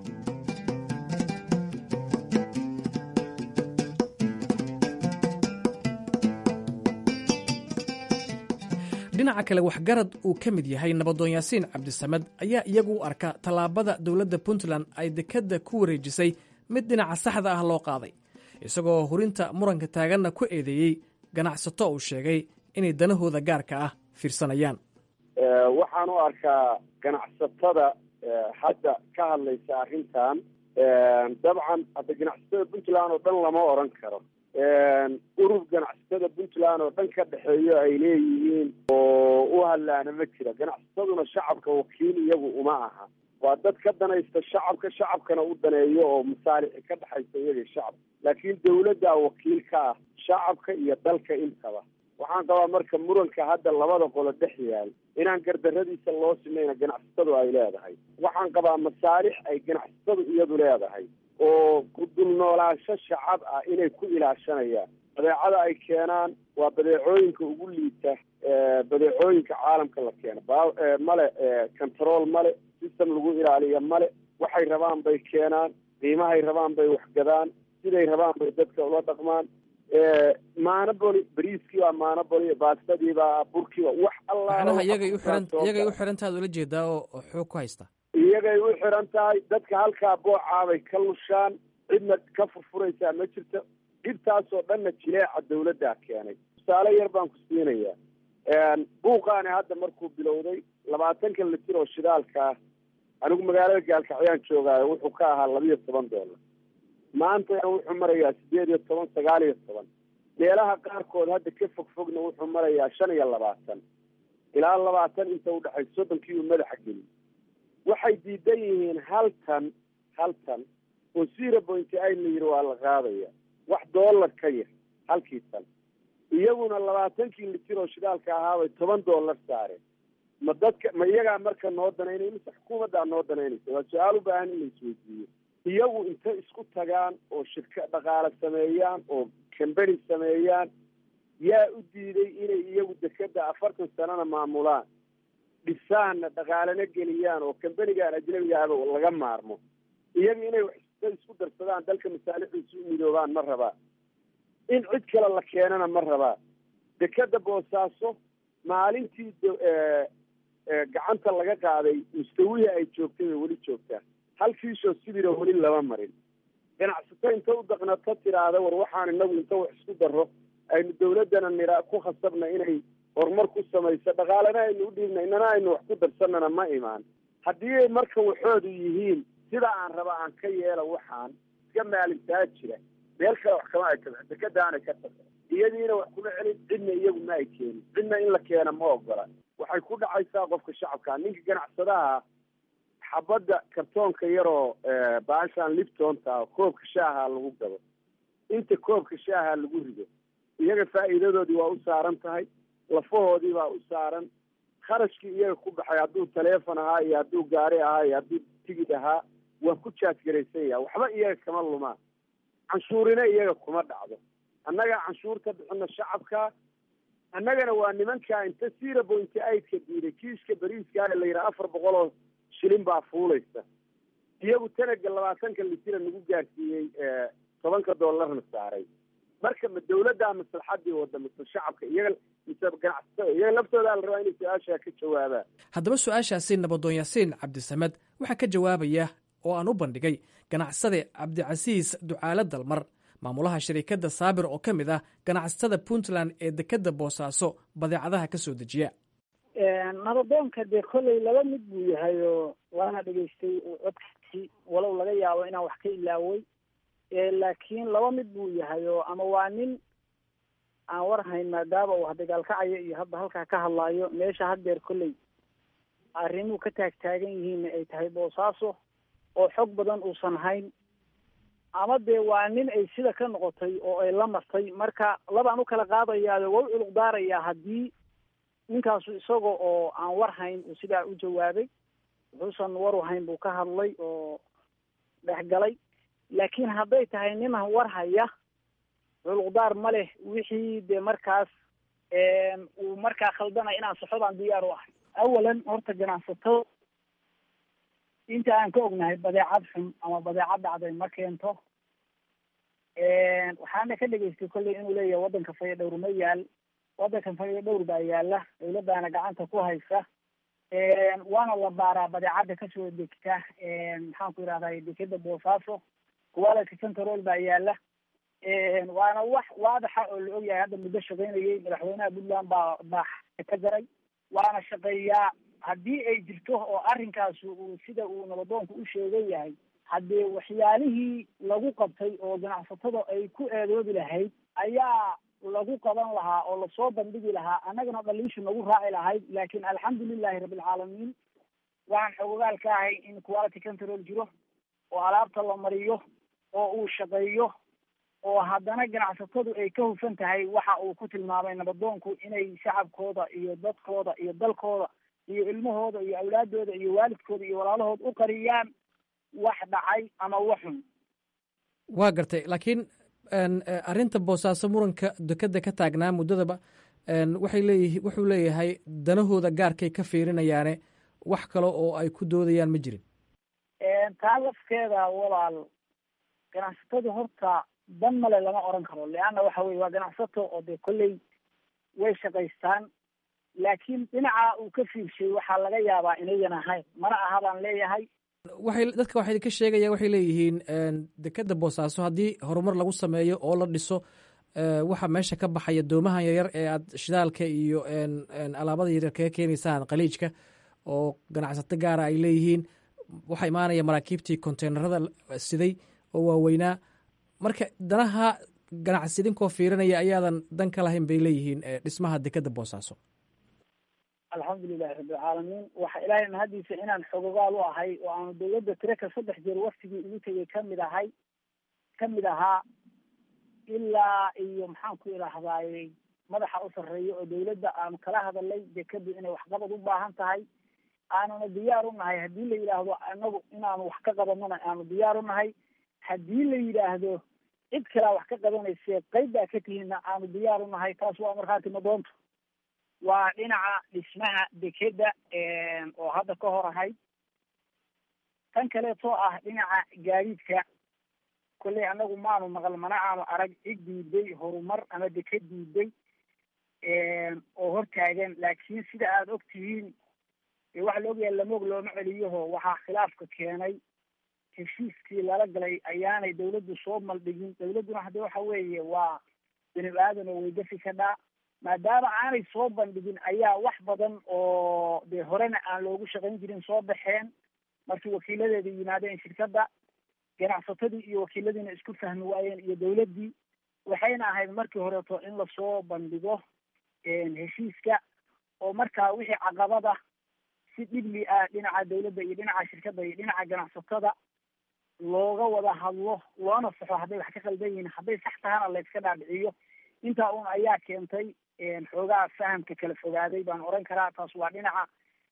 Speaker 13: dhinaca kale waxgarad uu ka mid yahay nabadoon yaasiin cabdisamed ayaa iyagu u arka tallaabada dowladda puntland ay dekedda ku wareejisay mid dhinaca saxda ah loo qaaday isagoo hurinta muranka taaganna ku eedeeyey ganacsato uu sheegay inay danahooda gaarka ah fiirsanayaan
Speaker 4: waxaan u arkaa ganacsatada hadda ka hadlaysa arrintan dabcan hadda ganacsatada puntland oo dhan lama oran karo urur ganacsatada puntland oo dhan ka dhexeeyo ay leeyihiin oo u hadlaana ma jira ganacsataduna shacabka wakiil iyagu uma aha waa dad ka danaysta shacabka shacabkana u daneeyo oo masaalixi ka dhexaysa iyaga shacabka laakiin dawladdaa wakiil ka ah shacabka iyo dalka intaba waxaan qabaa marka muranka hadda labada qolo dhex yaal inaan gardaradiisa loo sinayna ganacsatadu ay leedahay waxaan qabaa masaalix ay ganacsatadu iyadu leedahay oo ku dul noolaansho shacab ah inay ku ilaashanayaan badeecada ay keenaan waa badeecooyinka ugu liita badeecooyinka caalamka la keena male control male system lagu ilaaliya male waxay rabaan bay keenaan qiimahay rabaan bay waxgadaan siday rabaan bay dadka ula dhaqmaan maanaboli bariiskii baa maanaboli baastadii baa burkii baa wax
Speaker 13: macnaha iyagay u xiran
Speaker 4: alla
Speaker 13: iyagay u xirantaad ula jeedaa oo oo xoog ku haysta
Speaker 4: iyagay u xiran tahay dadka halkaa boocaabay ka lushaan cidna ka furfuraysaa ma jirto dhibtaasoo dhanna jileeca dawladdaa keenay tusaale yar baan ku siinayaa buuqaani hadda markuu bilowday labaatanka litir oo shidaalka ah anigu magaalada gaalkacyaan joogaayo wuxuu ka ahaa labiyo toban doolar maantana wuxuu marayaa sideed iyo toban sagaal iyo toban meelaha qaarkood hadda ka fog fogna wuxuu marayaa shan iyo labaatan ilaa labaatan inta udhexay soddonkii uu madaxa geliy waxay diidan yihiin hal tan hal tan oo zero point eight la yidhi waa la qaadaya wax dollar ka yar halkii tan iyaguna labaatankii litir oo shidaalka ahaabay toban dollar saareen ma dadka ma iyagaa marka noo danaynay mise xukuumaddaa noo danaynaysa waa su-aal u baahan in la isweydiiyo iyagu intay isku tagaan oo shirka dhaqaale sameeyaan oo cambany sameeyaan yaa u diiday inay iyagu dekeda afartan sanana maamulaan dhisaanna dhaqaalena geliyaan oo cambanigan ajnabiga ahba laga maarmo iyaga inay waxta isku darsadaan dalka masaalixdiisa u midoobaan ma rabaa in cid kale la keenana ma rabaa dekeda boosaaso maalintii gacanta laga qaaday mustawihii ay joogtay bay weli joogtaa hal kiishoo sibira weli lama marin ganacsato inta u daqnato tiraahda war waxaan inagu inta wax isku daro aynu dawladdana nira ku khasabna inay horumar ku samayso dhaqaalena aynu u dhiibna inana aynu wax ku darsanana ma imaan haddii marka waxoodu yihiin sida aan raba aan ka yeela waxaan iska maalintaa jira meel kale wax kama ay taga dekadaanay ka taga iyadiina wax kuma celin cidna iyagu ma ay keenin cidna in la keena ma ogola waxay ku dhacaysaa qofka shacabka ninka ganacsadaha xabadda kartoonka yaroo baashaan liptonta koobka shaaha lagu gado inta koobka shaaha lagu rido iyaga faa'iidadoodii waa u saaran tahay lafahoodii baa u saaran kharashkii iyaga ku baxay hadduu taleefon ahaa iyo hadduu gaari ahaa iyo hadduu tigid ahaa waa ku jaajgaraysan yaha waxba iyaga kama lumaan canshuurina iyaga kuma dhacdo annaga canshuurta bixina shacabka annagana waa nimankaa inta zero point eightka diiday kiiska beriiska la yidhaha afar boqol oo shilin baa fuulaysa iyagu tanaga labaatanka litira nagu gaarsiiyey tobanka doolarna saaray marka ma dawladdaa maslaxadii wada mise shacabka iyaga mise ganacsatada iyaga laftoodaa la rabaa inay su-aashaa ka jawaabaan
Speaker 13: haddaba su-aashaasi nabadoon yaasiin cabdisamed waxaa ka jawaabaya oo aan u bandhigay ganacsade cabdicasiis ducaale dalmar maamulaha shariikadda saabir oo ka mid ah ganacsatada puntland ee dekedda boosaaso badeecadaha ka soo dejiya
Speaker 3: nabadoonka dee kolley laba mid buu yahay oo waana dhegaystay codkiisii walow laga yaabo inaan wax ka ilaaway laakiin laba mid buu yahay oo ama waa nin aan war hayn maadaama uu dagaalkacayo iyo hadda halkaa ka hadlaayo meesha haddeer kolley arrimuu ka taagtaagan yihiinna ay tahay boosaaso oo xog badan uusan hayn ama dee waa nin ay sida ka noqotay oo ay la martay marka labaan u kala qaadayaayo waa u culuq daarayaa haddii ninkaasu isaga oo aan war hayn uu sidaa u jawaabay wuxuusan waru hayn buu ka hadlay oo dhexgalay laakiin hadday tahay niman war haya culuqdaar ma leh wixii dee markaas uu markaa khaldanaya inaan saxodaan diyaar u ahay awalan horta ganacsato inta aan ka ognahay badeecad xun ama badeecad dhacday ma keento waxaana ka dhegaystay kolley inuu leeyahay waddanka fayo dhowr ma yaal waddankan fayo dhowr baa yaala dawladdaana gacanta ku haysa waana la baaraa badeecadda kasoo degta maxaan ku yidhahday dekeda boosaaso quality control baa yaala waana wax waadaxa oo la ogyahay hadda muddo shaqaynayay madaxweynaha puntland baa baa ka jaray waana shaqeeyaa haddii ay jirto oo arrinkaas uu sida uu nabadoonku u sheegan yahay haddee waxyaalihii lagu qabtay oo ganacsatada ay ku eedoobi lahayd ayaa lagu qaban lahaa oo lasoo bandhigi lahaa annagana dhaliishu nagu raaci lahayd laakiin alxamdulilahi rabbilcaalamiin waxaan xogogaal ka ahay in quality control jiro oo alaabta la mariyo oo uu shaqeeyo oo haddana ganacsatadu ay ka hufan tahay waxa uu ku tilmaamay nabadoonku inay shacabkooda iyo dadkooda iyo dalkooda iyo ilmahooda iyo awlaadooda iyo waalidkooda iyo walaalahood u qariyaan wax dhacay ama wax xun
Speaker 13: waa gartay laakiin arrinta boosaaso muranka dekeda ka taagnaa muddadaba waxay leeyihi wuxuu leeyahay danahooda gaarkay ka fiirinayaane wax kale oo ay ku doodayaan ma jirin
Speaker 3: taa lafkeeda walaal ganacsatadu horta dan male lama oran karo leanna waxa weye waa ganacsato oo dee kolley way shaqaystaan laakiin dhinaca uu ka fiirshay waxaa laga yaabaa inayan ahayn mana aha baan leeyahay
Speaker 13: waxay dadka waxay ka sheegaya waxay leeyihiin dekeda boosaaso haddii horumar lagu sameeyo oo la dhiso waxa meesha ka baxaya doomahan yaryar ee aad shidaalka iyo alaabada yaryar kaga keenaysaan khaliijka oo ganacsato gaara ay leeyihiin waxaa imaanaya maraakiibtii konteynerada siday oo waaweynaa marka danaha ganacsi idinkoo fiirinaya ayaadan dan ka lahayn bay leeyihiin dhismaha dekeda boosaaso
Speaker 3: alxamdulilahi rabbilcaalamiin waxa ilaahay mahadiisa inaan xogogaal u ahay oo aanu dawladda tiraka saddex jeer waktigii ugu tegay kamid ahay kamid ahaa ilaa iyo maxaan ku idhaahdaay madaxa u sarreeya oo dawladda aanu kala hadalay dekadu inay waxqabad u baahan tahay aanuna diyaar u nahay haddii la yidhaahdo anagu inaanu wax ka qabanona aanu diyaar u nahay haddii la yidhaahdo cid kalea wax ka qabanayse qayb baa ka tihiinna aanu diyaar u nahay taas waa markhaati madoonto waa dhinaca dhismaha dekeda oo hadda ka hor ahayd tan kaleetoo ah dhinaca gaadiidka kolley anagu maanu maqal mana aanu arag cid diiday horumar ama deked diiday oo hortaagan laakiin sida aada og tihiin waxa la ogyahay lamoog looma celiyaho waxaa khilaafka keenay heshiiskii lala galay ayaanay dawladdu soo maldhigin dawladduna hadde waxa weeye waa bini aadan oo weydafi ka dhaa maadaama aanay soo bandhigin ayaa wax badan oo dee horena aan loogu shaqayn jirin soo baxeen markii wakiiladeeda yimaadeen shirkadda ganacsatadii iyo wakiiladiina isku fahmi waayeen iyo dawladdii waxayna ahayd markii horeeto in lasoo bandhigo heshiiska oo markaa wixii caqabada si dhibli ah dhinaca dawladda iyo dhinaca shirkadda iyo dhinaca ganacsatada looga wada hadlo loona saxo hadday wax ka qaldan yihiin hadday sax tahana layska dhaadhiciyo intaa un ayaa keentay xoogaa fahamka kala fogaaday baan oran karaa taas waa dhinaca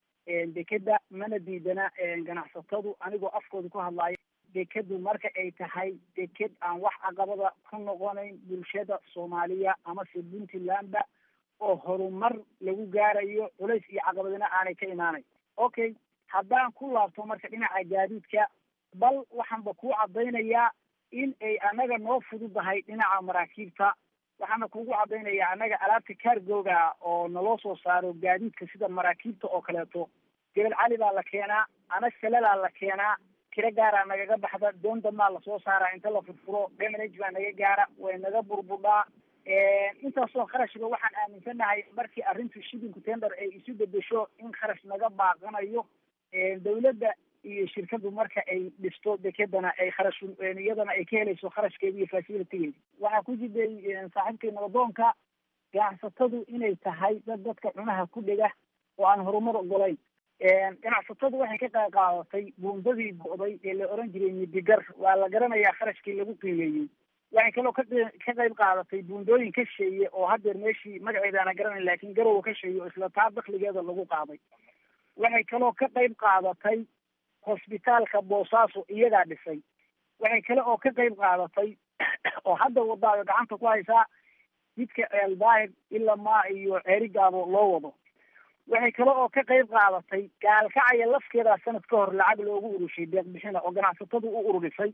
Speaker 3: dekeda mana diidana ganacsatadu anigoo afkooda ku hadlaayo dekadu marka ay tahay deked aan wax caqabada ku noqonayn bulshada soomaaliya amase puntlandba oo horumar lagu gaarayo culays iyo caqabadina aanay ka imaanayn okay haddaan ku laabto marka dhinaca gaadiidka bal waxaanba kuu caddaynayaa in ay anaga noo fududahay dhinaca maraakiibta waxaana kugu caddaynayaa annaga alaabta cargoga oo naloo soo saaro gaadiidka sida maraakiibta oo kaleeto gebel cali baa la keenaa ana salalaa la keenaa tiro gaaraa nagaga baxda doon damaa lasoo saaraa inta la furfuro damanage baa naga gaara way naga burbudhaa intaasoo kharashba waxaan aaminsanahay markii arrintu shipping tender ay isu bedesho in kharash naga baaqanayo dawladda iyo shirkadu marka ay dhisto dekedana ay kharash iyadana ay ka helayso kharashkeeda iyo facilitygeeda waxaa ku jiday saaxiibkay nabadoonka ganacsatadu inay tahay dad dadka cunaha ku dhega oo aan horumar ogolayn ganacsatadu waxay ka qayb qaadatay buundadii go'day ee la oran jiray midigar waa la garanayaa kharashkii lagu qiimeeyey waxay kaloo ka ka qayb qaadatay buundooyin ka sheeye oo haddeer meeshii magaceeda ana garanayn laakiin garowa ka sheeye oo isla taa dakligeeda lagu qaaday waxay kaloo ka qayb qaadatay hosbitaalka boosaaso iyagaa dhisay waxay kale oo ka qayb qaadatay oo hadda wadaayo gacanta ku haysaa jidka eldaahir ilaa maa iyo ceerigaabo loo wado waxay kale oo ka qayb qaadatay gaalkacaya lafkeeda sanad ka hor lacag loogu urushay deeq bixina oo ganacsatadu u ururisay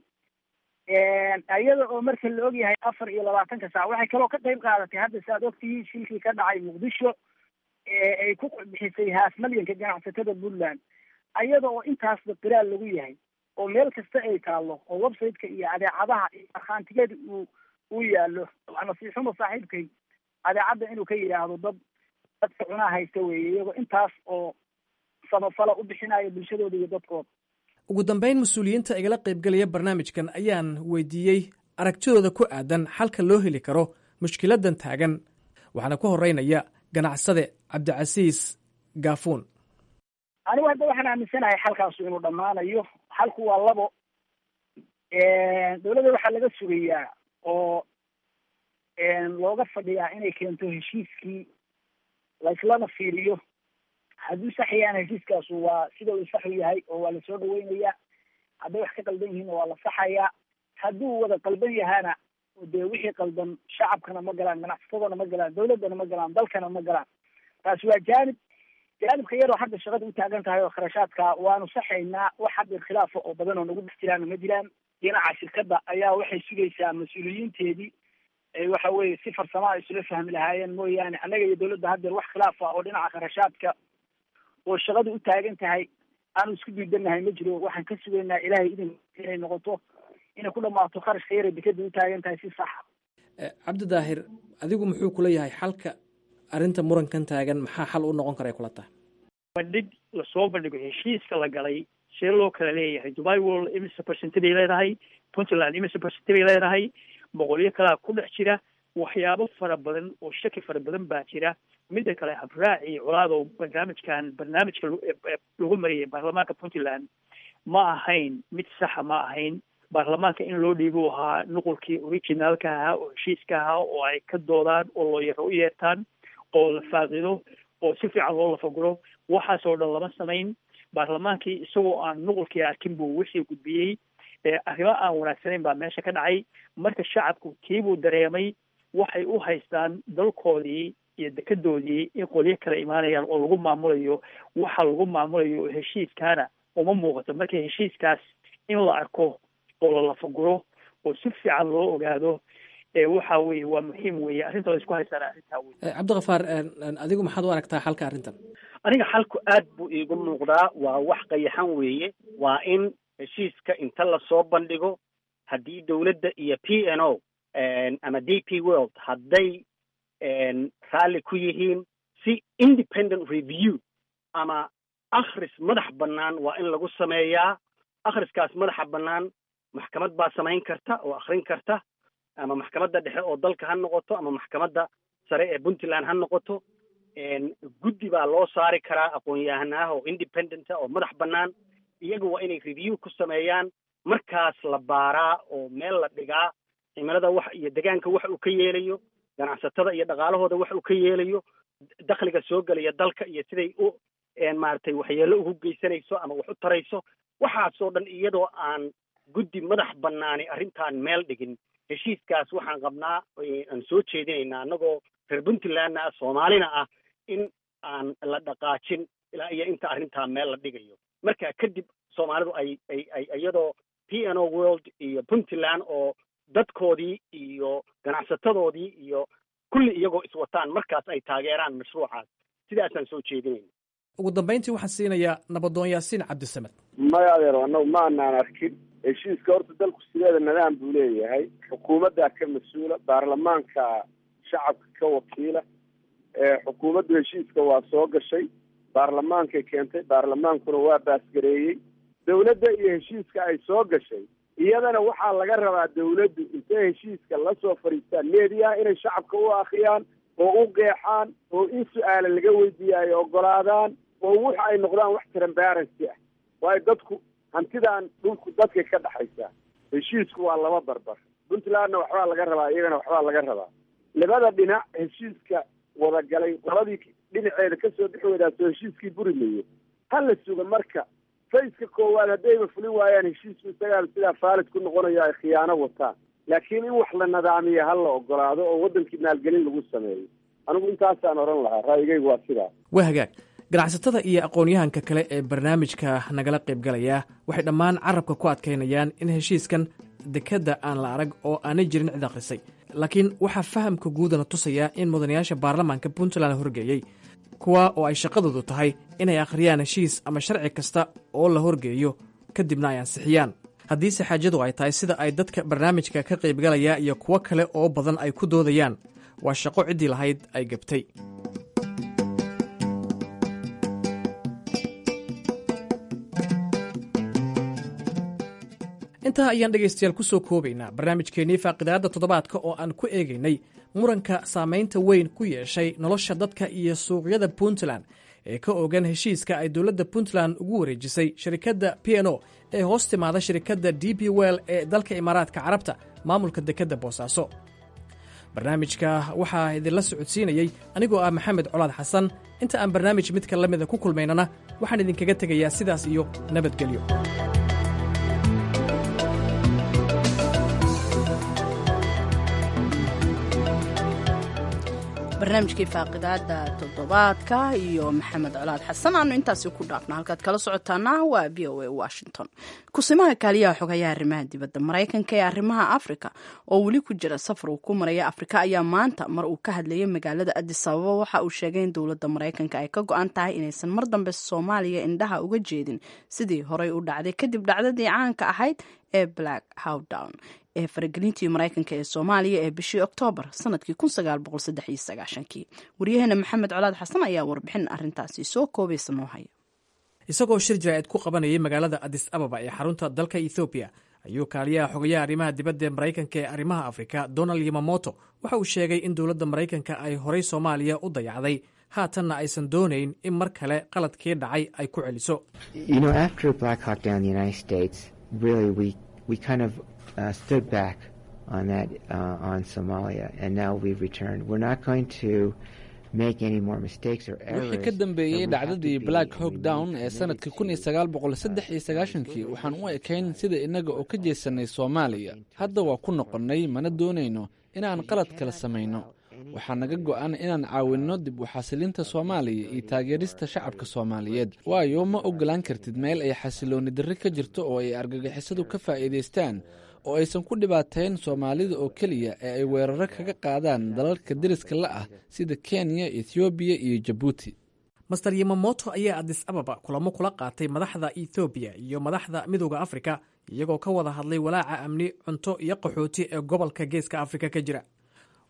Speaker 3: iyada oo marka la ogyahay afar iyo labaatanka saac waxay kaloo ka qayb qaadatay hadda si aad ogtihiin shilkii ka dhacay muqdisho ay ku bixisay haaf malyanka ganacsatada puntland iyada oo intaasba qiraal lagu yahay oo meel kasta ay taallo oo websiteka iyo adeecadaha iyo markhaantigeeda uu uu yaallo nasiixuma saaxiibkay adeecadda inuu ka yidhaahdo dad dadka cunaa haysta weeye iyagoo intaas oo samafala u bixinayo bulshadooda iyo dadkooda
Speaker 13: ugu dambayn mas-uuliyiinta igala qaybgelaya barnaamijkan ayaan weydiiyey aragtidooda ku aadan xalka loo heli karo mushkiladan taagan waxaana ku horeynaya ganacsade cabdicasiis gaafuun
Speaker 3: anigu hadda waxaan aaminsanahay xalkaasu inuu dhammaanayo xalku waa labo dawladda waxaa laga sugayaa oo looga fadhiyaa inay keento heshiiskii laislana fiiriyo hadduu sax yahaana heshiiskaasu waa sida uu saxu yahay oo waa lasoo dhaweynayaa hadday wax ka qaldan yihiinna waa la saxayaa hadduu wada qalban yahaana dee wixii qaldan shacabkana ma galaan ganacsatadana ma galaan dawladdana ma galaan dalkana ma galaan taasi waa jaanib jaanibka iyadoo hadda shaqada u taagan tahay oo kharashaadka waanu saxaynaa wax hadda khilaafa oo badan oo nagu dhex jiraana ma jiraan dhinaca shirkadda ayaa waxay sugaysaa mas-uuliyiinteedii waxa weeye si farsama ay isula fahmi lahaayeen mooyaane annaga iyo dawladda haddeer wax khilaaf ah oo dhinaca kharashaadka oo shaqadu u taagan tahay aanu isku diidanahay ma jiro waxaan ka sugaynaa ilaahay idin inay noqoto inay ku dhamaato kharashka yara dekada u taagan tahay si saxa
Speaker 13: cabdi daahir adigu muxuu kula yahay xalka arrinta murankan taagan maxaa xal u noqon kara kula tahay
Speaker 22: bandhig lasoo bandhigo heshiiska la galay see loo kala leeyahay dubai world imise percent bay leedahay puntland imise percent bay leedahay boqolyo kalaa ku dhex jira waxyaabo fara badan oo shaki fara badan baa jira midda kale habraaci colaado barnaamijkan barnaamijka lagu mariyay baarlamaanka puntland ma ahayn mid saxa ma ahayn baarlamaanka in loo dhiibo ahaa nuqulkii originaalka ahaa oo heshiiska ahaa oo ay ka doodaan oo looyaro u yeertaan oo la faaqido oo si fiican loo lafaguro waxaasoo dhan lama samayn baarlamaankii isagoo aan nuqulkii arkin buu wixii gudbiyey arrimo aan wanaagsanayn baa meesha ka dhacay marka shacabku kiibuu dareemay waxay u haystaan dalkoodii iyo dekedoodii in qolyo kale imaanayaan oo lagu maamulayo waxa lagu maamulayo heshiiskaana uma muuqato marka heshiiskaas in la arko oo la lafaguro oo si fiican loo ogaado waxa weye waa muhiim weye arrinta la isku haystaan arrintaa wey
Speaker 13: cabdikafaar adigu maxaad u aragtaa xalka arrintan
Speaker 5: aniga xalku aad buu iigu muuqdaa waa wax qayaxan weeye waa in heshiiska inta lasoo bandhigo haddii dowladda iyo p n o ama d p world hadday raalli ku yihiin si independent review ama akhris madax bannaan waa in lagu sameeyaa akhriskaas madaxa bannaan maxkamad baa samayn karta oo akhrin karta ama maxkamadda dhexe oo dalka ha noqoto ama maxkamadda sare ee puntland ha noqoto guddi baa loo saari karaa aqoon-yahanaah oo independenta oo madax bannaan iyaga waa inay review ku sameeyaan markaas la baaraa oo meel la dhigaa cimilada wax iyo degaanka wax uu ka yeelayo ganacsatada iyo dhaqaalahooda wax uu ka yeelayo dakhliga soo gelaya dalka iyo siday u maaragtay waxyeello ugu geysanayso ama wax u tarayso waxaasoo dhan iyadoo aan guddi madax bannaani arrintan meel dhigin heshiiskaas waxaan qabnaa aan soo jeedinaynaa annagoo reer puntlandna ah soomaalina ah in aan la dhaqaajin ilaa iyo inta arrintaa meel la dhigayo marka kadib soomaalidu ay ay ay iyadoo p n o world iyo puntland oo dadkoodii iyo ganacsatadoodii iyo kulli iyagoo iswataan markaas ay taageeraan mashruucaas sidaasaan soo jeedinayna
Speaker 13: ugu dambayntii waxaan siinayaa nabadoon yaasiin cabdisamed
Speaker 4: maya adeero annagu ma anaan arkin heshiiska horta dalku sideeda nidaam buu leeyahay xukuumaddaa ka mas-uula baarlamaanka shacabka ka wakiila xukuumaddu heshiiska waa soo gashay baarlamaankay keentay baarlamaankuna waa baasgareeyey dawladda iyo heshiiska ay soo gashay iyadana waxaa laga rabaa dawladdu intay heshiiska la soo fadhiistaan meediyaha inay shacabka u akhriyaan oo u qeexaan oo in su-aala laga weydiiya ay ogolaadaan oo waxa ay noqdaan wax transparency ah waayo dadku hantidan dhulku dadkay ka dhexaysaa heshiisku waa laba barbar puntlandna waxbaa laga rabaa iyagana waxbaa laga rabaa labada dhinac heshiiska wadagalay labadii dhinaceeda kasoo bixi weydaasoo heshiiskii buri mayo ha la suga marka fayska koowaad haddayba fulin waayaan heshiisku isagaa sidaa faalid ku noqonayo ay khiyaano wataan laakiin in wax la nadaamiyo ha la ogolaado oo waddankii maalgelin lagu sameeyo anigu intaasaan odhan lahaa ra'yigaygu waa sidaa
Speaker 13: waa hagaag ganacsatada iyo aqoon-yahanka kale ee barnaamijka nagala qaybgalaya waxay dhammaan carabka ku adkaynayaan in heshiiskan dekedda aan la arag oo aanay jirin cid akhrisay laakiin waxaa fahamka guudana tusayaa in mudanayaasha baarlamaanka puntland horgeeyey kuwa oo ay shaqadoodu tahay inay akhriyaan heshiis ama sharci kasta oo la horgeeyo kadibna ay ansixiyaan haddiise xaajadu ay tahay sida ay dadka barnaamijka ka qaybgalaya iyo kuwo kale oo badan ay ku doodayaan waa shaqo ciddii lahayd ay gabtay intaa ayaan dhegaystayaal ku soo koobaynaa barnaamijkeennii faaqidaadda toddobaadka oo aan ku eegaynay muranka saamaynta weyn ku yeeshay nolosha dadka iyo suuqyada puntland ee ka ogan heshiiska ay dowladda puntland ugu wareejisay shirikadda p n o ee hoos timaada shirikadda d b well ee dalka imaaraadka carabta maamulka dekedda boosaaso barnaamijka waxaa idinla socodsiinayey anigoo ah maxamed colaad xasan inta aan barnaamij midka la mida ku kulmaynana waxaan idinkaga tegayaa sidaas iyo nabadgelyo
Speaker 2: barnaamijkii faaqidaada toddobaadka iyo maxamed colaad xasan aanu intaasi ku dhaafno halkaad kala socotaana waa v o a washington kusimaha kaaliyaha xogayaha arrimaha dibadda maraykanka ee arrimaha afrika oo weli ku jira safar uu ku maraya afrika ayaa maanta mar uu ka hadlayay magaalada adis ababa waxa uu sheegay in dowladda maraykanka ay ka go-an tahay inaysan mar dambe soomaaliya indhaha uga jeedin sidii horey u dhacday kadib dhacdadii caanka ahayd ee black howdown ee faragelintii maraykanka ee soomaaliya ee bishii oktoobar sanadkii kii waryaheena maxamed colaad xasan ayaa warbixin arintaasi soo koobaysa noo haya
Speaker 13: isagoo shir jaraa'id ku qabanayay magaalada adis ababa ee xarunta dalka ethoobiya ayuu kaaliyaha xogayaha arrimaha dibadda ee maraykanka ee arrimaha afrika donald yamamoto waxa uu sheegay in dowladda maraykanka ay horay soomaaliya u dayacday haatanna aysan doonayn in mar kale qaladkii dhacay ay ku celiso
Speaker 6: uh, stood back on that uh, on Somalia, and now we've returned. We're not going to make any more mistakes or errors.
Speaker 7: wixii ka dambeeyey dhacdadii black hawk down ee sanadkii kun iyo sagaal boqol saddex iyo sagaashankii waxaan u ekayn sida innaga oo ka jeesanay soomaaliya hadda waa ku noqonnay mana doonayno inaan qalad kala samayno waxaa naga go-an inaan caawinno dib u xasilinta soomaaliya iyo taageerista shacabka soomaaliyeed waayo ma ogolaan kartid meel ay xasilooni darri ka jirto oo ay argagixisadu ka faa'iidaystaan oo aysan ku dhibaateyn soomaalida oo keliya ee ay weeraro kaga qaadaan dalalka deriska la ah sida kenya ethoobiya iyo jabuuti
Speaker 13: master yamamoto ayaa adis ababa kulamo kula qaatay madaxda ethoobiya iyo madaxda midooda afrika iyagoo ka wada hadlay walaaca amni cunto iyo qaxooti ee gobolka geeska afrika ka jira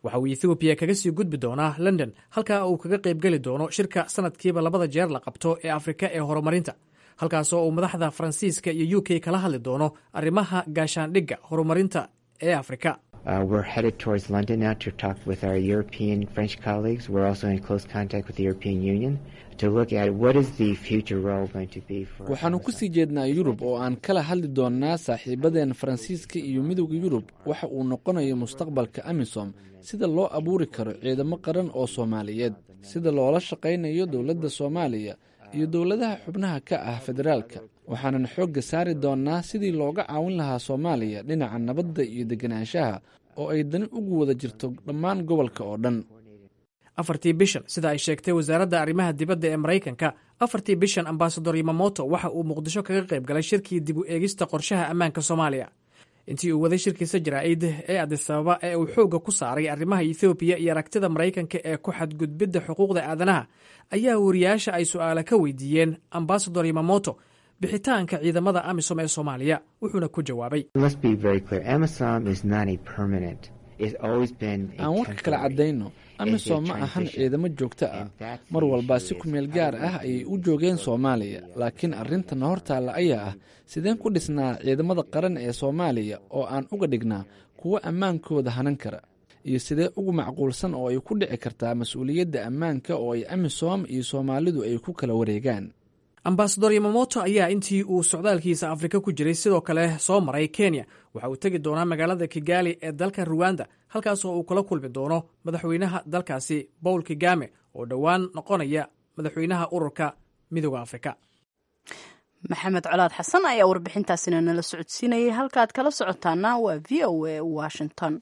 Speaker 13: waxa uu ethoobiya kaga sii gudbi doonaa london halkaa uu kaga qaybgeli doono shirka sanadkiiba labada jeer la qabto ee afrika ee horumarinta halkaasoo uu madaxda faransiiska iyo u k kala hadli doono arrimaha gaashaandhigga horumarinta ee afrika
Speaker 6: Uh, we're headed towards London now to talk with our European French colleagues. We're also in close contact with the European Union to look at what is the future role going to be for.
Speaker 7: waxaannu ku sii jeednaa yurub oo aan kala hadli doonnaa saaxiibadeen faransiiska iyo midowda yurub waxa uu noqonayo mustaqbalka amisom sida loo abuuri karo ciidamo qaran oo soomaaliyeed sida loola shaqaynayo dowladda soomaaliya iyo dowladaha xubnaha ka ah federaalka waxaanan xoogga saari doonnaa sidii looga caawin lahaa soomaaliya dhinaca nabadda iyo deganaanshaha oo ay dani ugu wada jirto dhammaan gobolka oo dhan
Speaker 13: afartii bishan sida ay sheegtay wasaaradda arrimaha dibadda ee maraykanka afartii bishan ambasador yamamoto waxa uu muqdisho kaga qayb galay shirkii dib u eegista qorshaha ammaanka soomaaliya intii uu waday shirkiisa jaraa'id ee adisababa ee uu xoogga ku saaray arrimaha ethoobiya iyo aragtida maraykanka ee ku xadgudbidda xuquuqda aadanaha ayaa wariyaasha ay su'aala ka weydiiyeen ambasador yamamoto bixitaanka ciidamada amisom ee soomaaliya wuxuuna ku jawaabay
Speaker 6: Let's be very clear. AMISOM is not a permanent. It's always been a
Speaker 7: aan warka kala caddayno amisom ma ahan ciidamo joogto ah mar walba si kumeel gaar ah ayay u joogeen soomaaliya laakiin arrintan hortaalla ayaa ah sideen ku dhisnaa ciidamada qaran ee soomaaliya oo aan uga dhignaa kuwo ammaankooda hanan kara iyo sidee ugu macquulsan oo ay ku dhici kartaa mas-uuliyadda ammaanka oo ay amisom iyo soomaalidu ay ku kala wareegaan
Speaker 13: ambasador yamamoto ayaa intii uu socdaalkiisa afrika ku jiray sidoo kale soo maray kenya waxa uu tegi doonaa magaalada kigali ee dalka ruwanda halkaasoo uu kula kulmi doono madaxweynaha dalkaasi bowl kigame oo dhowaan noqonaya madaxweynaha ururka midooda afrika
Speaker 2: maxamed colaad xasan ayaa warbixintaasina nala socodsiinayay halkaad kala socotaana waa v o a washington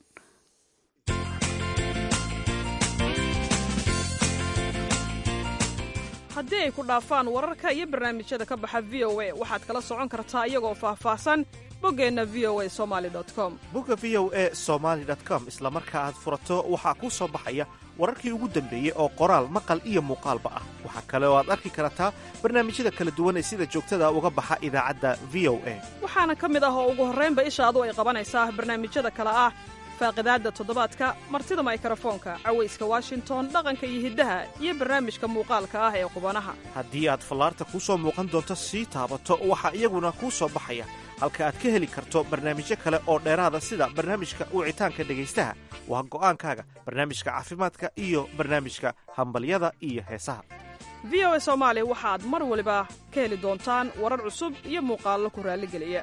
Speaker 9: haddii ay ku dhaafaan wararka iyo barnaamijyada ka baxa v o a waxaad kala socon kartaa iyagoo faahfaahsan boggeenna v o a somali com
Speaker 1: bogga v o a somaali com isla marka aad furato waxaa kuu soo baxaya wararkii ugu dambeeyey oo qoraal maqal iyo muuqaalba ah waxaa kale oo aad arki kartaa barnaamijyada kala duwan ee sida joogtada uga baxa idaacadda v o a
Speaker 9: waxaana ka mid ah oo ugu horraynba ishaadu ay qabanaysaa barnaamijyada kale ah faaqidaadda toddobaadka martida maykarafoonka cawayska washington dhaqanka iyo hiddaha iyo barnaamijka muuqaalka ah ee qubanaha
Speaker 1: haddii aad fallaarta kuu soo muuqan doonto sii taabato waxaa iyaguna kuu soo baxaya halka aad ka heli karto barnaamijyo kale oo dheeraada sida barnaamijka wicitaanka dhegaystaha waa go'aankaaga barnaamijka caafimaadka iyo barnaamijka hambalyada iyo heesaha
Speaker 9: v o a soomaali waxaad mar waliba ka heli doontaan warar cusub iyo muuqaallo ku raalligeliya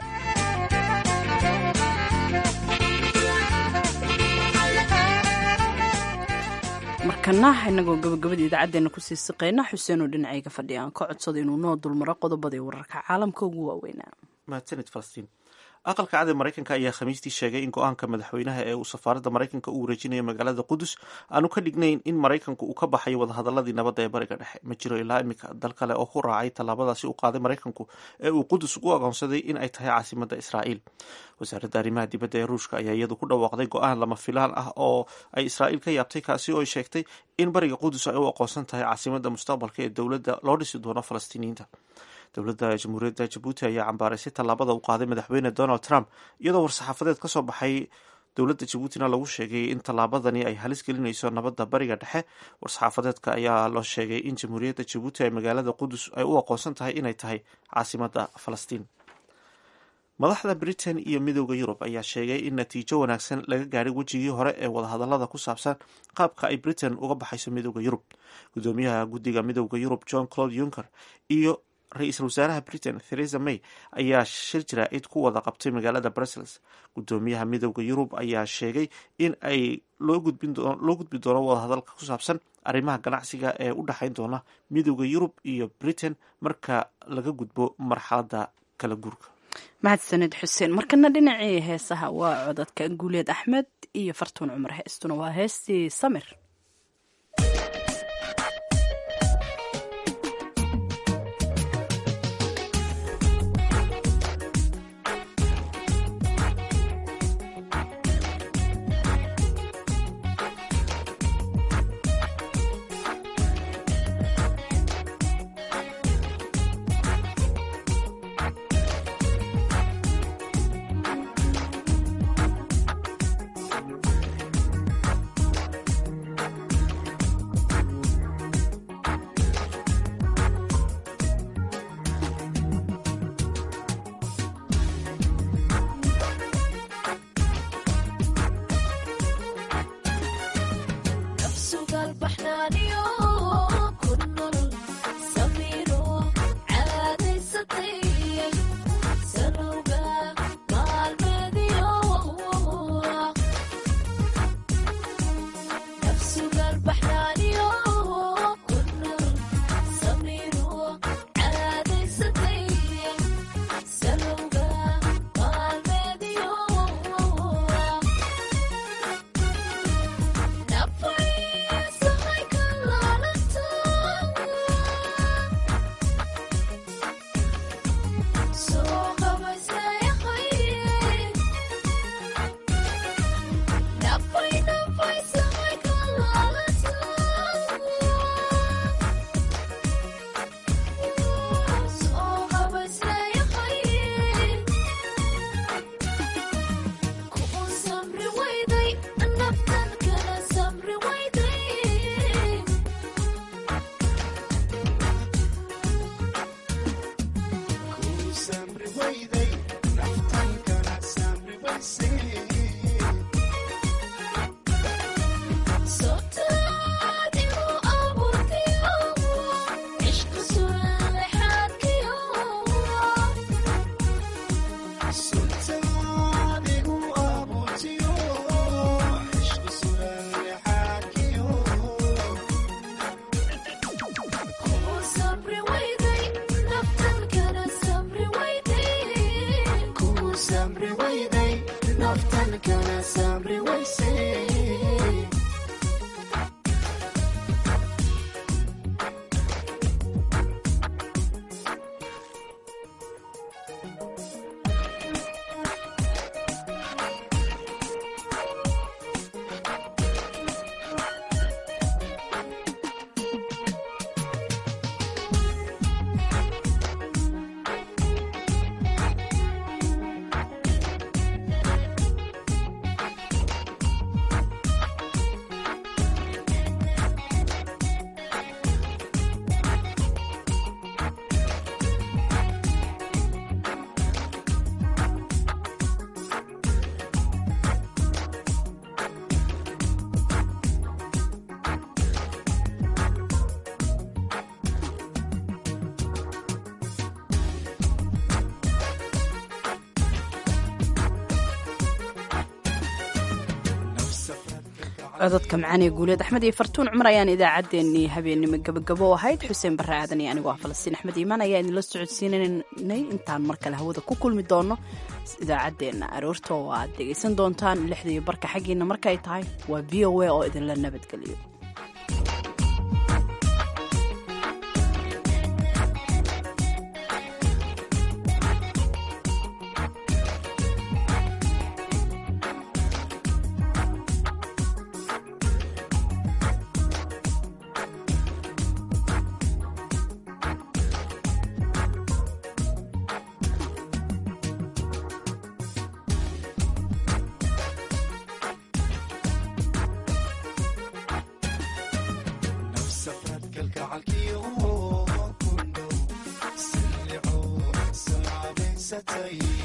Speaker 2: markana inagoo gabagabada idaacaddeena kusii siqayna xuseenoo dhinacayga fadhiya aan ka codsada inuu noo dulmaro qodobadii wararka caalamka ugu waaweynaa
Speaker 1: mahadsanid falastiin aqalka cad ee maraykanka ayaa khamiistii sheegay in go-aanka madaxweynaha ee uu safaaradda maraykanka u wareejinayo magaalada qudus aanu ka dhignayn in maraykanku uu ka baxayo wadahadaladii nabadda ee bariga dhexe ma jiro ilaa iminka dal kale oo ku raacay tallaabadaasi uu qaaday maraykanku ee uu qudus ugu aqoonsaday in ay tahay caasimadda israa'iil wasaaradda arrimaha dibadda ee ruushka ayaa iyadu ku dhawaaqday go-aan lama filaan ah oo ay israa'iil ka yaabtay kaasi oo ay sheegtay in bariga qudus ay u aqoonsan tahay caasimadda mustaqbalka ee dowladda loo dhisi doono falastiiniyiinta dowladda jamhuuriyadda jabuuti ayaa cambaaraysay tallaabada uu qaaday madaxweyne donald trump iyadoo war-saxaafadeed ka soo baxay dowladda jabuutina lagu sheegay in tallaabadani ay halis gelinayso nabadda bariga dhexe war-saxaafadeedka ayaa loo sheegay in jamhuuriyadda jabuuti ay magaalada qudus ay u aqoonsan tahay inay tahay caasimadda falastiin madaxda britain iyo midooda yurub ayaa sheegay in natiijo wanaagsan laga gaadhay wejigii hore ee wadahadalada ku saabsan qaabka ay britain uga baxayso midooda yurub gudoomiyaha guddiga midooda yurub john claude juncker iyo ra-iisul wasaaraha britain theresa may ayaa shir jaraa'id ku wada qabtay magaalada brussels gudoomiyaha midooda yurub ayaa sheegay in ay loo gudbi doono wadahadalka ku saabsan arrimaha ganacsiga ee u dhexayn doona midooda yurub iyo britain marka laga gudbo marxaladda kala guurka
Speaker 2: mahadsanid xuseen markana dhinacii heesaha waa codadka guuleed axmed iyo fartuun cumar heestuna waa heestii samir cododka macaaniga guuleed axmed iyo fartuun cumar ayaan idaacaddeenii habeennimo gabagabo ahayd xuseen barre aadan iyo anigu ah falastiin axmed iimaan ayaa idinla socodsiinanay intaan mar kale hawada ku kulmi doono idaacaddeenna aroorta oo aad dhegaysan doontaan lixda iyo barka xaggiina markay tahay waa v o a oo idinla nabadgeliyo
Speaker 10: say